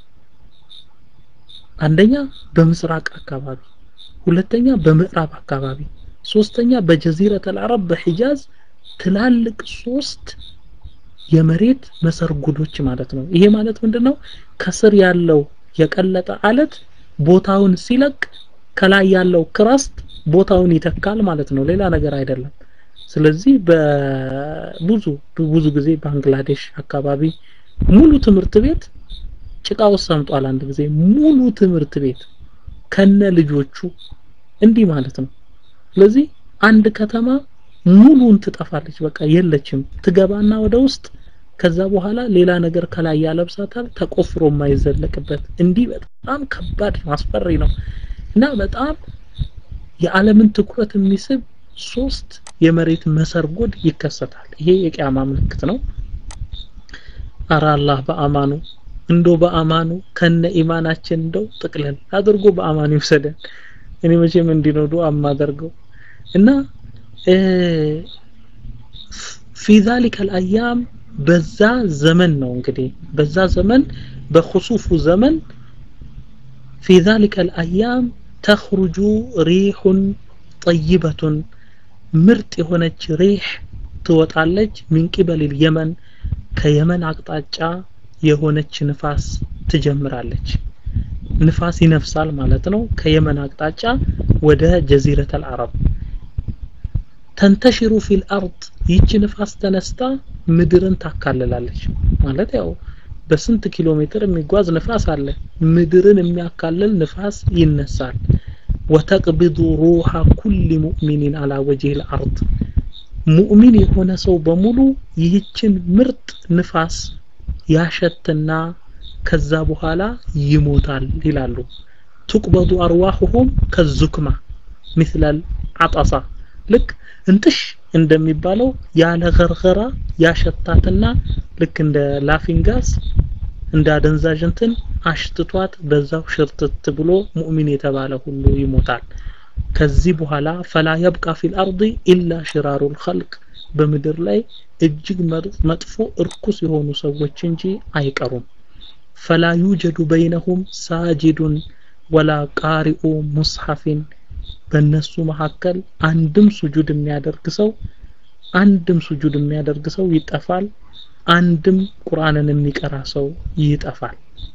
አንደኛ በምስራቅ አካባቢ ሁለተኛ በምዕራብ አካባቢ ሶስተኛ በጀዚረት አልዓረብ በሒጃዝ ትላልቅ ሶስት የመሬት መሰርጉዶች ማለት ነው ይሄ ማለት ምንድነው ከስር ያለው የቀለጠ አለት ቦታውን ሲለቅ ከላይ ያለው ክራስት ቦታውን ይተካል ማለት ነው ሌላ ነገር አይደለም ስለዚህ በብዙ ብዙ ጊዜ ባንግላዴሽ አካባቢ ሙሉ ትምህርት ቤት ጭቃ ውስጥ ሰምጧል አንድ ጊዜ ሙሉ ትምህርት ቤት ከነ ልጆቹ እንዲህ ማለት ነው ስለዚህ አንድ ከተማ ሙሉን ትጠፋለች በቃ የለችም ትገባና ወደ ውስጥ ከዛ በኋላ ሌላ ነገር ከላይ ያለብሳታል ተቆፍሮ የማይዘለቅበት እንዲህ በጣም ከባድ አስፈሪ ነው እና በጣም የዓለምን ትኩረት የሚስብ ሶስት የመሬት መሰርጎድ ይከሰታል ይሄ የቂያማ ምልክት ነው አራ አላህ በአማኑ እንዶ በአማኑ ከነ ኢማናችን እንደው ጥቅለል አድርጎ በአማኑ ይውሰደን እኔ መቼም እንዲህ ነው ዱዓ የማደርገው እና في ذلك الأيام በዛ ዘመን ነው እንግዲህ በዛ ዘመን በخصوف ዘመን في ذلك الأيام تخرج ريح طيبة ምርጥ የሆነች ሪህ ትወጣለች ሚን ቂበል የመን ከየመን አቅጣጫ የሆነች ንፋስ ትጀምራለች ንፋስ ይነፍሳል ማለት ነው ከየመን አቅጣጫ ወደ ጀዚረተል አረብ ተንተሽሩ ፊል አርድ ይቺ ንፋስ ተነስታ ምድርን ታካልላለች ማለት ያው በስንት ኪሎ ሜትር የሚጓዝ ንፋስ አለ ምድርን የሚያካልል ንፋስ ይነሳል ወተቅቢዱ ሩሃ ኩል ሙእሚኒን አላ ወጅህ ልአርድ ሙእሚን የሆነ ሰው በሙሉ ይህችን ምርጥ ንፋስ ያሸትና ከዛ በኋላ ይሞታል ይላሉ ትቅበዱ አርዋሁሁም ከዙክማ ምስለል አጠሳ ልክ እንትሽ እንደሚባለው ያለ ገርገራ ያሸታትና ልክ እንደ ላፊንጋስ እንደ አደንዛዥ እንትን አሽትቷት በዛው ሽርትት ብሎ ሙእሚን የተባለ ሁሉ ይሞታል ከዚህ በኋላ ፈላ የብቃ ፊል አርድ ኢላ ሽራሩ ልኸልቅ በምድር ላይ እጅግ መጥፎ እርኩስ የሆኑ ሰዎች እንጂ አይቀሩም ፈላ ዩጀዱ በይነሁም ሳጅዱን ወላ ቃሪኡ ሙስሐፊን በእነሱ መካከል አንድም ሱጁድ የሚያደርግ ሰው አንድም ሱጁድ የሚያደርግ ሰው ይጠፋል አንድም ቁርአንን የሚቀራ ሰው ይጠፋል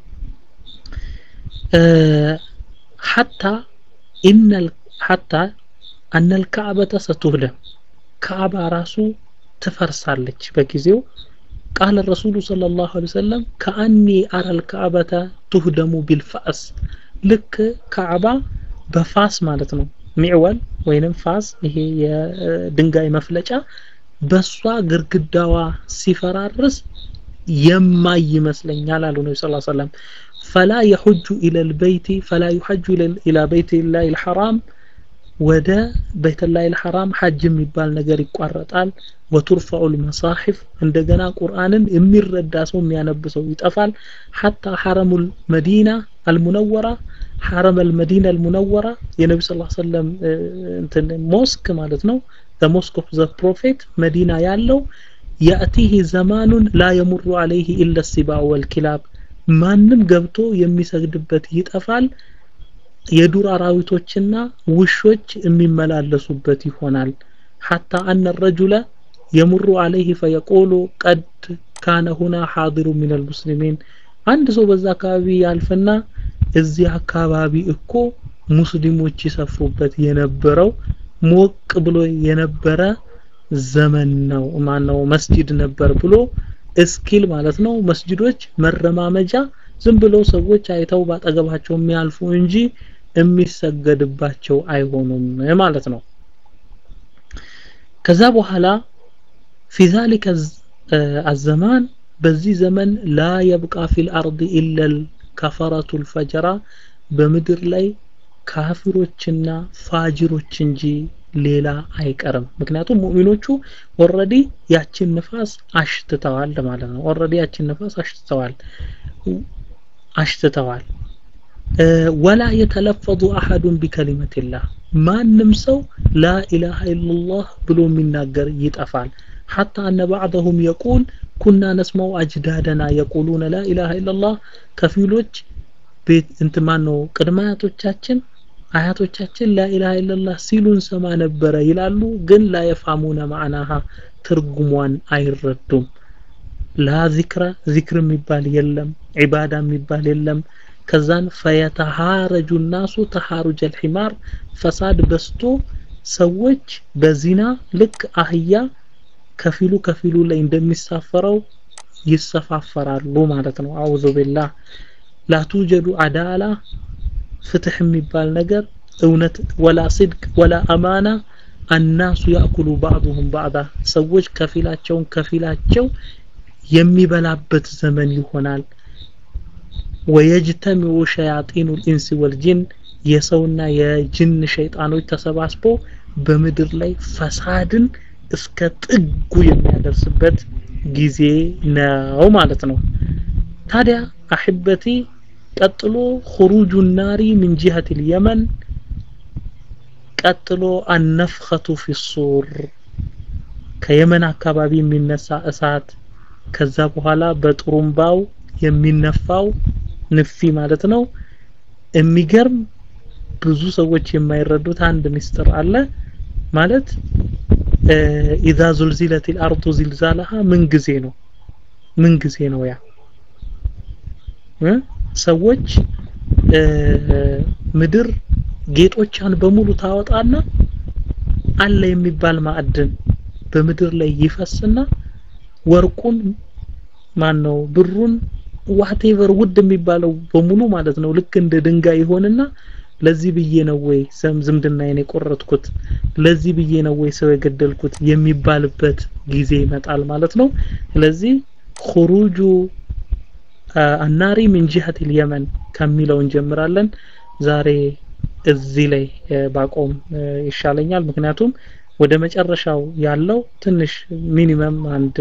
ሐታ ኢነል ሐታ አነል ከዕበተ ሰቱህደም ከዕባ ራሱ ትፈርሳለች በጊዜው ቃል ረሱሉ صلى الله عليه وسلم كأني أرى الكعبة تهدم بالفأس ልክ ካዕባ በፋስ ማለት ነው ሚዕወል ወይንም ፋስ ይሄ የድንጋይ መፍለጫ በሷ ግርግዳዋ ሲፈራርስ የማይ ይመስለኛል አሉ ነቢ ስ ሰለም ፈላ የሑጁ ኢለ ልበይቲ ፈላ ዩሐጁ ኢላ በይት ላህ ልሐራም ወደ ቤተላህ ልሐራም ሐጅ የሚባል ነገር ይቋረጣል ወቱርፈዑ ልመሳሒፍ እንደገና ቁርአንን የሚረዳ ሰው የሚያነብ ሰው ይጠፋል ሐታ ሐረሙ መዲና አልሙነወራ ሐረም አልመዲና አልሙነወራ የነቢ ስ ሰለም እንትን ሞስክ ማለት ነው ሞስክ ኦፍ ዘ ፕሮፌት መዲና ያለው ያእቲህ ዘማኑን ላ የሙሩ አለይህ ኢለ ሲባዕ ወልኪላብ ማንም ገብቶ የሚሰግድበት ይጠፋል የዱር አራዊቶችና ውሾች የሚመላለሱበት ይሆናል ሐታ አነ ረጁለ የሙሩ አለይህ ፈየቆሉ ቀድ ካነ ሁና ሓዲሩ ሚን አልሙስሊሚን አንድ ሰው በዛ አካባቢ ያልፍና እዚህ አካባቢ እኮ ሙስሊሞች ይሰፍሩበት የነበረው ሞቅ ብሎ የነበረ ዘመን ነው ማነው መስጂድ ነበር ብሎ እስኪል ማለት ነው መስጂዶች መረማመጃ ዝም ብለው ሰዎች አይተው ባጠገባቸው የሚያልፉ እንጂ የሚሰገድባቸው አይሆኑም ማለት ነው ከዛ በኋላ في ذلك الزمان በዚህ ዘመን ላ የብቃ ፊል አርድ ኢላ ከፈረቱ ልፈጀራ በምድር ላይ ካፊሮችና ፋጅሮች እንጂ ሌላ አይቀርም ምክንያቱም ሙእሚኖቹ ኦረዲ ያችን ንፋስ አሽትተዋል ማለት ነው ኦረዲ ያችን ንፋስ አሽትተዋል አሽትተዋል ወላ የተለፈዙ አሐዱን ቢከሊመትላህ ማንም ሰው ላ ኢላሃ ኢላላህ ብሎ የሚናገር ይጠፋል ሐታ አነ ባዕضሁም የቁል ኩና ነስመው አጅዳደና የቁሉነ ላ ኢላሃ ኢላላህ ከፊሎች ቤት እንትማን ነው ቅድመ አያቶቻችን አያቶቻችን ላኢላሃ ኢላላህ ሲሉ እንሰማ ነበረ ይላሉ ግን ላ የፋሙነ ማዕናሃ ትርጉሟን አይረዱም ላ ዚክረ ዚክር የሚባል የለም ዒባዳ የሚባል የለም ከዛን ፈየተሃረጁ ናሱ ተሃሩጀ ልሒማር ፈሳድ በስቶ ሰዎች በዚና ልክ አህያ ከፊሉ ከፊሉ ላይ እንደሚሳፈረው ይሰፋፈራሉ ማለት ነው አዑዙ ቢላህ ላቱጀዱ አዳላ ፍትህ የሚባል ነገር እውነት ወላ ስድቅ ወላ አማና አናሱ ያእኩሉ ባዕዱሁም ባዕዳ ሰዎች ከፊላቸውን ከፊላቸው የሚበላበት ዘመን ይሆናል ወየጅተሚዑ ሸያጢኑ ልኢንስ ወልጅን የሰውና የጅን ሸይጣኖች ተሰባስበው በምድር ላይ ፈሳድን እስከ ጥጉ የሚያደርስበት ጊዜ ነው ማለት ነው ታዲያ አሕበቲ ቀጥሎ خروج النار من جهة اليمن ቀጥሎ አነፍኸቱ ፊ ሱር ከየመን አካባቢ የሚነሳ እሳት ከዛ በኋላ በጥሩምባው የሚነፋው ንፊ ማለት ነው የሚገርም ብዙ ሰዎች የማይረዱት አንድ ምስጢር አለ ማለት ኢዛ ዙልዚለት الارض زلزالها ምን ጊዜ ነው ምን ጊዜ ነው ያ ሰዎች ምድር ጌጦቿን በሙሉ ታወጣና አለ የሚባል ማዕድን በምድር ላይ ይፈስና ወርቁን ማን ነው ብሩን ዋቴቨር ውድ የሚባለው በሙሉ ማለት ነው ልክ እንደ ድንጋይ ይሆንና ለዚህ ብዬ ነው ወይ ዝምድናዬን የቆረጥኩት ለዚህ ብዬ ነው ወይ ሰው የገደልኩት የሚባልበት ጊዜ ይመጣል ማለት ነው ስለዚህ خروج አናሪ ምን ጂሀት اليمن ከሚለው እንጀምራለን ዛሬ እዚህ ላይ ባቆም ይሻለኛል ምክንያቱም ወደ መጨረሻው ያለው ትንሽ ሚኒመም አንድ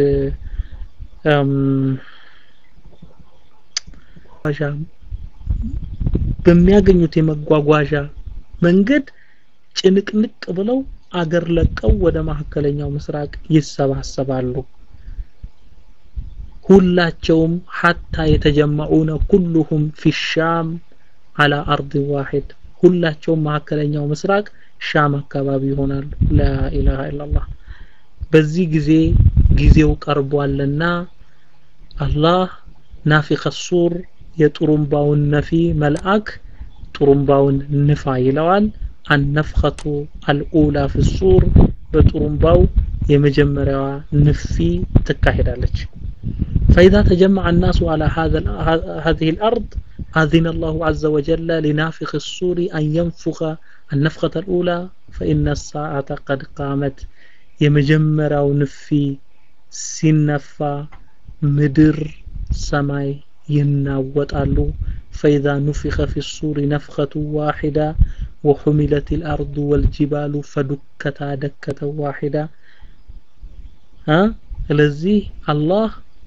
በሚያገኙት የመጓጓዣ መንገድ ጭንቅንቅ ብለው አገር ለቀው ወደ መካከለኛው ምስራቅ ይሰባሰባሉ ሁላቸውም ሐታ የተጀመዑነ ኩሉሁም ፊ ሻም አላ አርድ ዋሂድ ሁላቸውም መካከለኛው ምስራቅ ሻም አካባቢ ይሆናሉ ላኢላሃ ኢላላህ በዚህ ጊዜ ጊዜው ቀርቧልና አላህ ናፊኸ ሱር የጥሩምባውን ነፊ መልአክ ጥሩምባውን ንፋ ይለዋል አነፍኸቱ አልኡላ ፊ ሱር በጥሩምባው የመጀመሪያዋ ንፊ ትካሄዳለች فإذا تجمع الناس على هذا هذه الأرض أذن الله عز وجل لنافخ الصور أن ينفخ النفخة الأولى فإن الساعة قد قامت يمجمر نفي سنفا مدر سماي يناوطالو فإذا نفخ في الصور نفخة واحدة وحملت الأرض والجبال فدكتا دكة واحدة ها لذي الله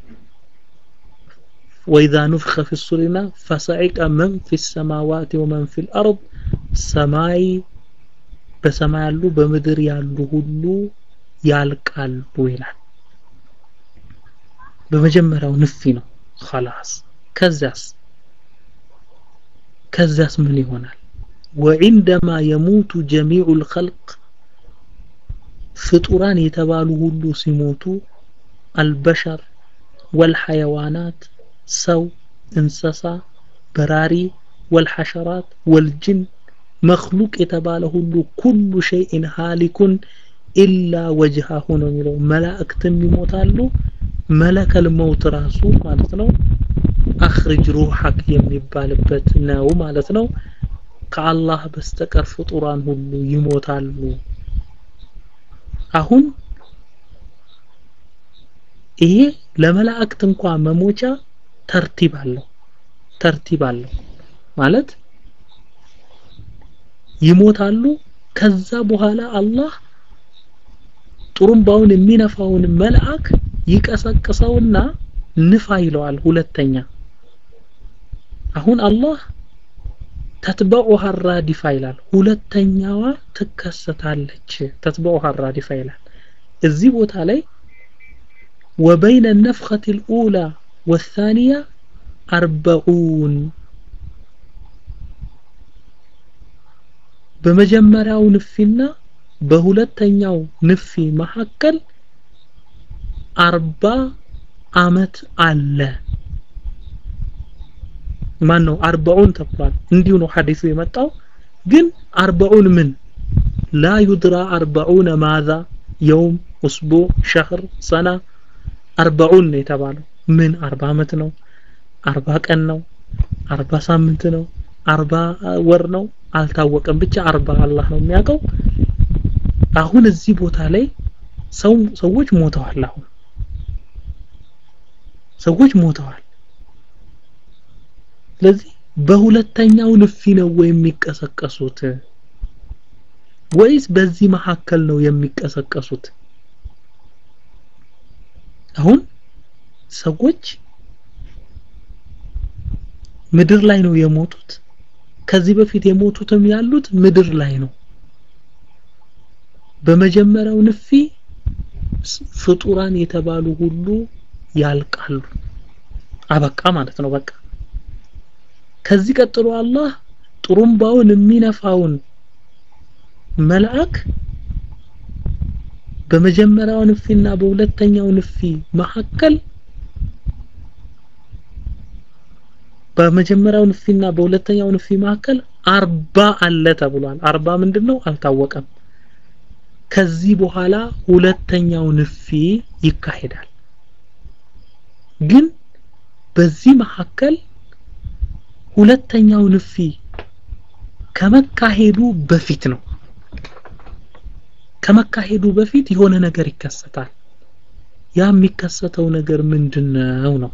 وإذا نفخ في الصور فصعق من في السماوات ومن في الأرض سماي በሰማይ ያሉ በምድር ያሉ ሁሉ ያልቃሉ ይላል በመጀመሪያው ንፊ ነው خلاص ከዛስ ከዛስ ምን ይሆናል وعندما يموت جميع الخلق ፍጡራን የተባሉ ሁሉ ሲሞቱ البشر والحيوانات ሰው እንስሳ በራሪ والحشرات والجن መክሉቅ የተባለ ሁሉ ኩሉ ሸይእን ሃሊኩን ኢላ ወጅሃሁ ነው የሚለው መላእክትም ይሞታሉ መለከል መውት ራሱ ማለት ነው አኽርጅ ሩሐክ የሚባልበት ነው ማለት ነው ከአላህ በስተቀር ፍጡራን ሁሉ ይሞታሉ አሁን ይሄ ለመላእክት እንኳ መሞቻ ተርቲብ አለው ተርቲብ አለው ማለት ይሞታሉ ከዛ በኋላ አላህ ጥሩምባውን የሚነፋውን መልአክ ይቀሰቅሰውና ንፋ ይለዋል ሁለተኛ አሁን አላህ ተትበዑሃ ራዲፋ ይላል ሁለተኛዋ ትከሰታለች ተትበዑሃ ራዲፋ ይላል እዚህ ቦታ ላይ وبين النفخة الأولى والثانية أربعون በመጀመሪያው ንፊና በሁለተኛው ንፊ መካከል አርባ አመት አለ ማን ነው አርባውን ተብሏል እንዲሁ ነው ሐዲሱ የመጣው ግን አርባውን ምን ላ ዩድራ አርባውን ማዛ የውም እስቡዕ ሸህር ሰና አርባውን ነው የተባለው ምን አርባ አመት ነው አርባ ቀን ነው አርባ ሳምንት ነው አርባ ወር ነው አልታወቀም ብቻ አርባ አላህ ነው የሚያውቀው አሁን እዚህ ቦታ ላይ ሰው ሰዎች ሞተዋል አሁን ሰዎች ሞተዋል ስለዚህ በሁለተኛው ንፊ ነው ወይ የሚቀሰቀሱት ወይስ በዚህ መካከል ነው የሚቀሰቀሱት አሁን ሰዎች ምድር ላይ ነው የሞቱት ከዚህ በፊት የሞቱትም ያሉት ምድር ላይ ነው በመጀመሪያው ንፊ ፍጡራን የተባሉ ሁሉ ያልቃሉ አበቃ ማለት ነው በቃ ከዚህ ቀጥሎ አላህ ጥሩምባውን የሚነፋውን መልአክ በመጀመሪያው ንፊና በሁለተኛው ንፊ መካከል በመጀመሪያው ንፊና በሁለተኛው ንፊ መካከል አርባ አለ ተብሏል አርባ ምንድነው አልታወቀም ከዚህ በኋላ ሁለተኛው ንፊ ይካሄዳል ግን በዚህ መካከል ሁለተኛው ንፊ ከመካሄዱ በፊት ነው ከመካሄዱ በፊት የሆነ ነገር ይከሰታል ያ የሚከሰተው ነገር ምንድነው ነው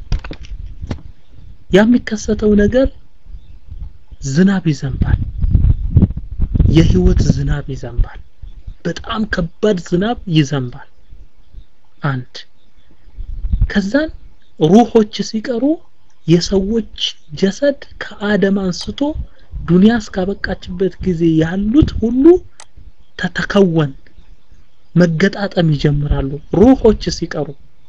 ያ የሚከሰተው ነገር ዝናብ ይዘንባል የህይወት ዝናብ ይዘንባል በጣም ከባድ ዝናብ ይዘንባል አንድ ከዛን ሩሆች ሲቀሩ የሰዎች ጀሰድ ከአደም አንስቶ ዱንያ እስካበቃችበት ጊዜ ያሉት ሁሉ ተተከወን መገጣጠም ይጀምራሉ ሩሆች ሲቀሩ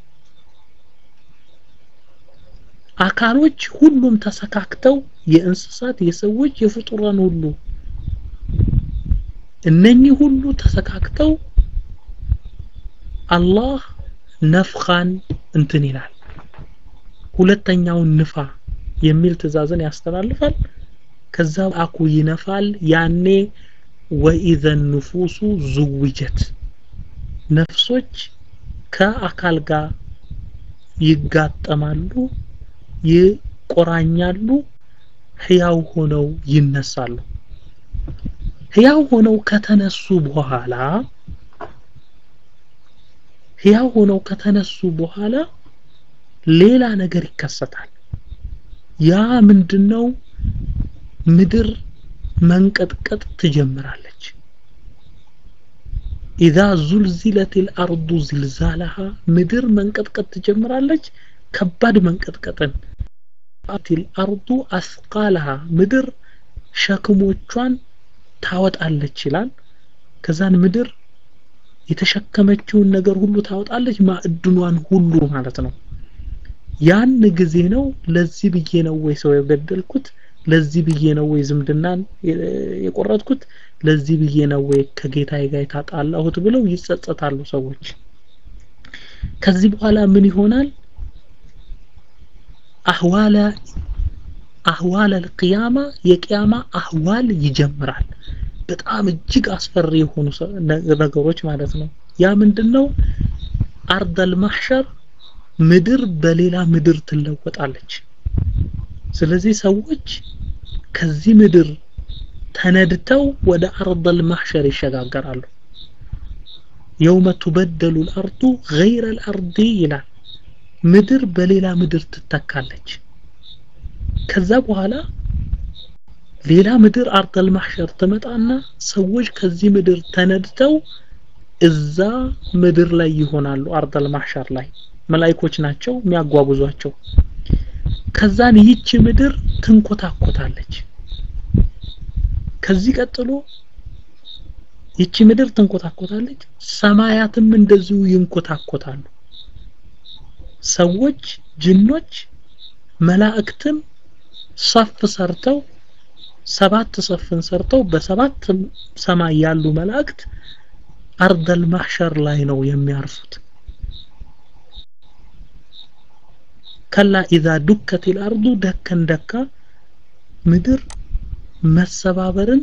አካሎች ሁሉም ተሰካክተው የእንስሳት የሰዎች የፍጡራን ሁሉ እነኚህ ሁሉ ተሰካክተው አላህ ነፍኻን እንትን ይላል ሁለተኛውን ንፋ የሚል ትእዛዝን ያስተላልፋል ከዛ አኩ ይነፋል ያኔ ወኢዘን ንፉሱ ዙውጀት ነፍሶች ከአካል ጋር ይጋጠማሉ ይቆራኛሉ ህያው ሆነው ይነሳሉ ህያው ሆነው ከተነሱ በኋላ ህያው ሆነው ከተነሱ በኋላ ሌላ ነገር ይከሰታል ያ ምንድነው ምድር መንቀጥቀጥ ትጀምራለች ኢዛ ዙልዚለት الارض زلزالها ምድር መንቀጥቀጥ ትጀምራለች ከባድ መንቀጥቀጥን الارض اثقالها ምድር ሸክሞቿን ታወጣለች ይላል ከዛን ምድር የተሸከመችውን ነገር ሁሉ ታወጣለች ማዕድኗን ሁሉ ማለት ነው ያን ጊዜ ነው ለዚህ ብዬ ነው ወይ ሰው የገደልኩት ለዚህ ብዬ ነው ወይ ዝምድናን የቆረጥኩት ለዚህ ብዬ ነው ወይ ከጌታዬ ጋር የታጣላሁት ብለው ይጸጸታሉ ሰዎች ከዚህ በኋላ ምን ይሆናል አህዋለ አህዋል አልቅያማ የቅያማ አህዋል ይጀምራል በጣም እጅግ አስፈሪ የሆኑ ነገሮች ማለት ነው ያ ምንድነው አርደል ማህሸር ምድር በሌላ ምድር ትለወጣለች ስለዚህ ሰዎች ከዚህ ምድር ተነድተው ወደ አርደል ማህሸር ይሸጋገራሉ የውመ ቱበደሉ الارض غير الارض ይላል ምድር በሌላ ምድር ትተካለች ከዛ በኋላ ሌላ ምድር አርደል ማህሸር ትመጣና ሰዎች ከዚህ ምድር ተነድተው እዛ ምድር ላይ ይሆናሉ አርደል ማህሸር ላይ መላይኮች ናቸው የሚያጓጉዟቸው ከዛን ይህች ምድር ትንኮታኮታለች ከዚህ ቀጥሎ ይቺ ምድር ትንኮታኮታለች ሰማያትም እንደዚሁ ይንኮታኮታሉ ሰዎች ጅኖች መላእክትም ሰፍ ሰርተው ሰባት ሰፍን ሰርተው በሰባት ሰማይ ያሉ መላእክት አርደል ማህሸር ላይ ነው የሚያርፉት ከላ ኢዛ ዱከት الارض ደከን ደካ ምድር መሰባበርን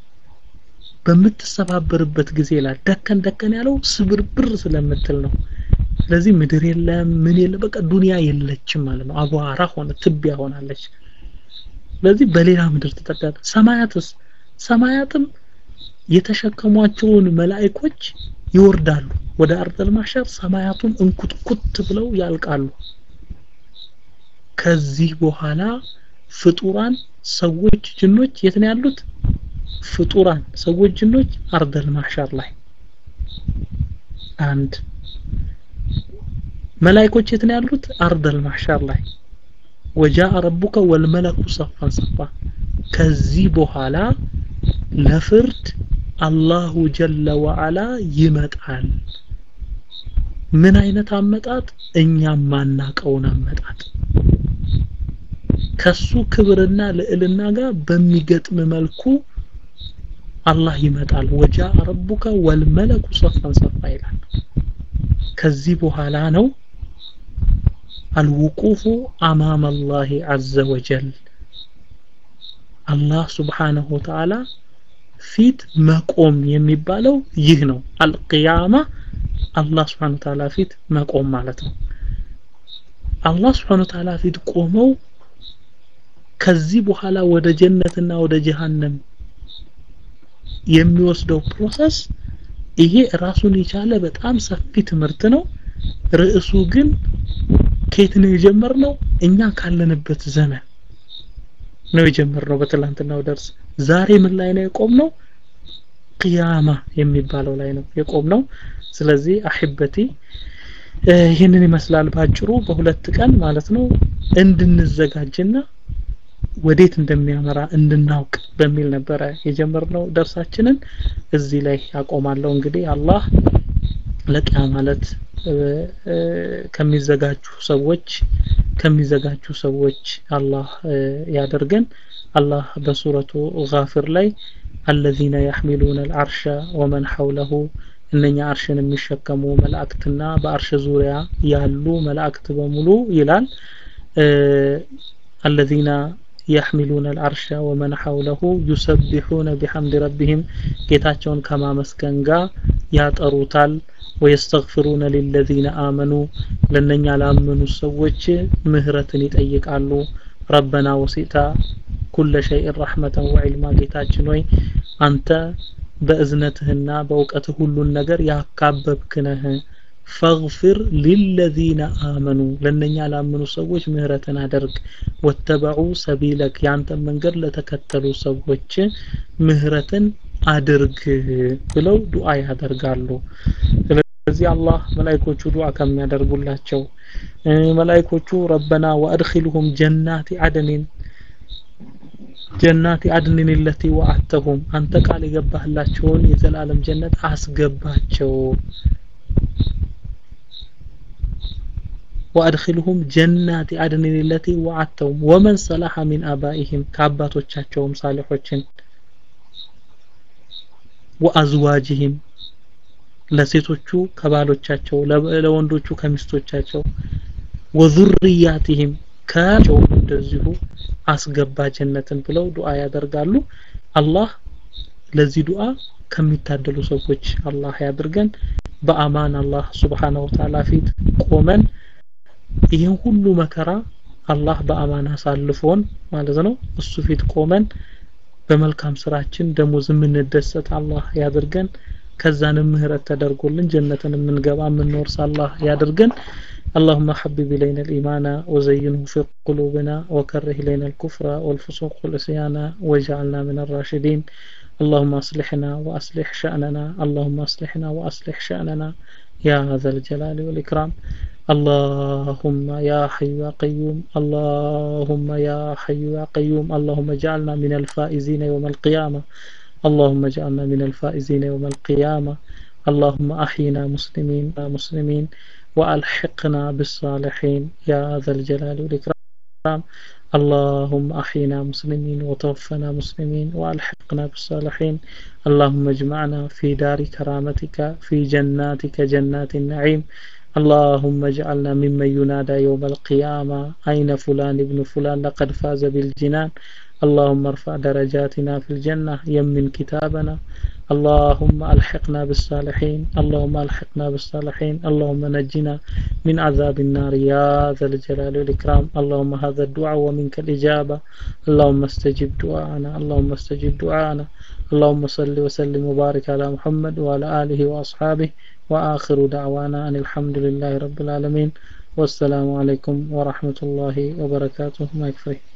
በምትሰባበርበት ጊዜ ላይ ደከን ደከን ያለው ስብርብር ስለምትል ነው ስለዚህ ምድር የለም ምን የለ በቃ ዱንያ የለችም ማለት ነው አቧራ ሆነ ትቢያ ሆናለች ስለዚህ በሌላ ምድር ተጠቃለ ሰማያትስ ሰማያትም የተሸከሟቸውን መላእኮች ይወርዳሉ ወደ አርደል ማሸር ሰማያቱም እንኩትኩት ብለው ያልቃሉ ከዚህ በኋላ ፍጡራን ሰዎች ጅኖች የት ነው ያሉት ፍጡራን ሰዎች ጅኖች አርደል ማህሸር ላይ አንድ መላእኮች የት ነው ያሉት አርደል ማህሸር ላይ ወጃአ ረቡከ ወልመለኩ ሰፋን ሰፋ ከዚህ በኋላ ለፍርድ አላሁ ጀለ ወዓላ ይመጣል ምን አይነት አመጣጥ እኛም ማናቀውን አመጣጥ ከሱ ክብርና ልዕልና ጋር በሚገጥም መልኩ አላህ ይመጣል ወጃ ረቡከ ወልመለኩ ሰፋን ሰፋ ይላል ከዚህ በኋላ ነው አልውቁፉ አማም አላህ ዐዘ ወጀል አላህ ስብሓነሁ ወተዓላ ፊት መቆም የሚባለው ይህ ነው አልቅያማ አላህ ስብሓነሁ ወተዓላ ፊት መቆም ማለት ነው አላህ ስብሓነሁ ወተዓላ ፊት ቆመው ከዚህ በኋላ ወደ ጀነትና ወደ ጀሃነም የሚወስደው ፕሮሰስ ይሄ ራሱን የቻለ በጣም ሰፊ ትምህርት ነው ርዕሱ ግን ከየት ነው የጀመርነው እኛ ካለንበት ዘመን ነው የጀመርነው በትላንትናው ደርስ ዛሬ ምን ላይ ነው የቆምነው ቅያማ የሚባለው ላይ ነው የቆምነው ስለዚህ አሕበቲ ይህንን ይመስላል ባጭሩ በሁለት ቀን ማለት ነው እንድንዘጋጅና ወዴት እንደሚያመራ እንድናውቅ በሚል ነበረ የጀመርነው ደርሳችንን እዚህ ላይ አቆማለሁ እንግዲህ አላህ ለቂያ ማለት ከሚዘጋጁ ሰዎች ከሚዘጋጁ ሰዎች አላህ ያደርገን አላህ በሱረቱ ጋፊር ላይ الذين يحملون العرش ومن حوله እነኛ አርሽን የሚሸከሙ መላእክትና በአርሽ ዙሪያ ያሉ መላእክት በሙሉ ይላል الذين يحملون العرش ومن حوله يسبحون بحمد ربهم ጌታቸውን ከማመስገን ጋር ያጠሩታል ويستغفرون للذين آمنوا ለነኛ ላመኑ ሰዎች ምህረትን ይጠይቃሉ ረበና ወሲታ ኩለ ሸይء ረሕመተን ወዕልማ ጌታችን ሆይ አንተ በእዝነትህና በእውቀትህ ሁሉን ነገር ያካበብክ ነህ ፈግፊር ሊለዚነ አመኑ ለነኛ ላመኑ ሰዎች ምህረትን አደርግ ወተበዑ ሰቢለክ ያንተን መንገድ ለተከተሉ ሰዎች ምህረትን አድርግ ብለው ዱዓ ያደርጋሉ ስለዚህ አላህ መላይኮቹ ዱዓ ከሚያደርጉላቸው መላይኮቹ ረበና ወአድኺልሁም ጀናቲ አደኒን ጀናቲ አድንን ለቲ ወአተሁም አንተ ቃል የገባህላቸውን የዘላለም ጀነት አስገባቸው وأدخلهم جنات عدن التي وعدتهم ومن صلح من آبائهم كاباتوቻቸውም ሳሊሖችን وأزواجهم ለሴቶቹ ከባሎቻቸው ለወንዶቹ ከሚስቶቻቸው ወዙርያቲህም ከቸውም እንደዚሁ አስገባ ጀነትን ብለው ዱዓ ያደርጋሉ አላህ ለዚህ ዱዓ ከሚታደሉ ሰዎች አላህ ያድርገን በአማን አላህ ስብሓንሁ ወተዓላ ፊት ቆመን ይህን ሁሉ መከራ አላህ በአማን አሳልፎን ማለት ነው እሱ ፊት ቆመን በመልካም ስራችን ደሞዝ የምንደሰት አላህ ያድርገን ከዛንም ምህረት ተደርጎልን ጀነትን የምንገባ የምንወርስ አላህ ያድርገን اللهم حبب إلينا الإيمان وزينه في قلوبنا وكره إلينا الكفر والفسوق والعصيان واجعلنا من الراشدين اللهم أصلحنا وأصلح شأننا اللهم أصلحنا وأصلح شأننا يا ذا الجلال والإكرام اللهم يا حي يا قيوم اللهم يا حي يا قيوم اللهم اجعلنا من الفائزين يوم القيامة اللهم اجعلنا من الفائزين يوم القيامة اللهم أحينا مسلمين مسلمين وألحقنا بالصالحين يا ذا الجلال والإكرام اللهم أحينا مسلمين وتوفنا مسلمين وألحقنا بالصالحين اللهم اجمعنا في دار كرامتك في جناتك جنات النعيم اللهم اجعلنا ممن ينادى يوم القيامة أين فلان ابن فلان لقد فاز بالجنان اللهم ارفع درجاتنا في الجنة يمن كتابنا اللهم ألحقنا بالصالحين اللهم ألحقنا بالصالحين اللهم نجنا من عذاب النار يا ذا الجلال والإكرام اللهم هذا الدعاء ومنك الإجابة اللهم استجب دعاءنا اللهم استجب دعاءنا اللهم صل وسلم وبارك على محمد وعلى آله وأصحابه وآخر دعوانا أن الحمد لله رب العالمين والسلام عليكم ورحمة الله وبركاته ما يكفي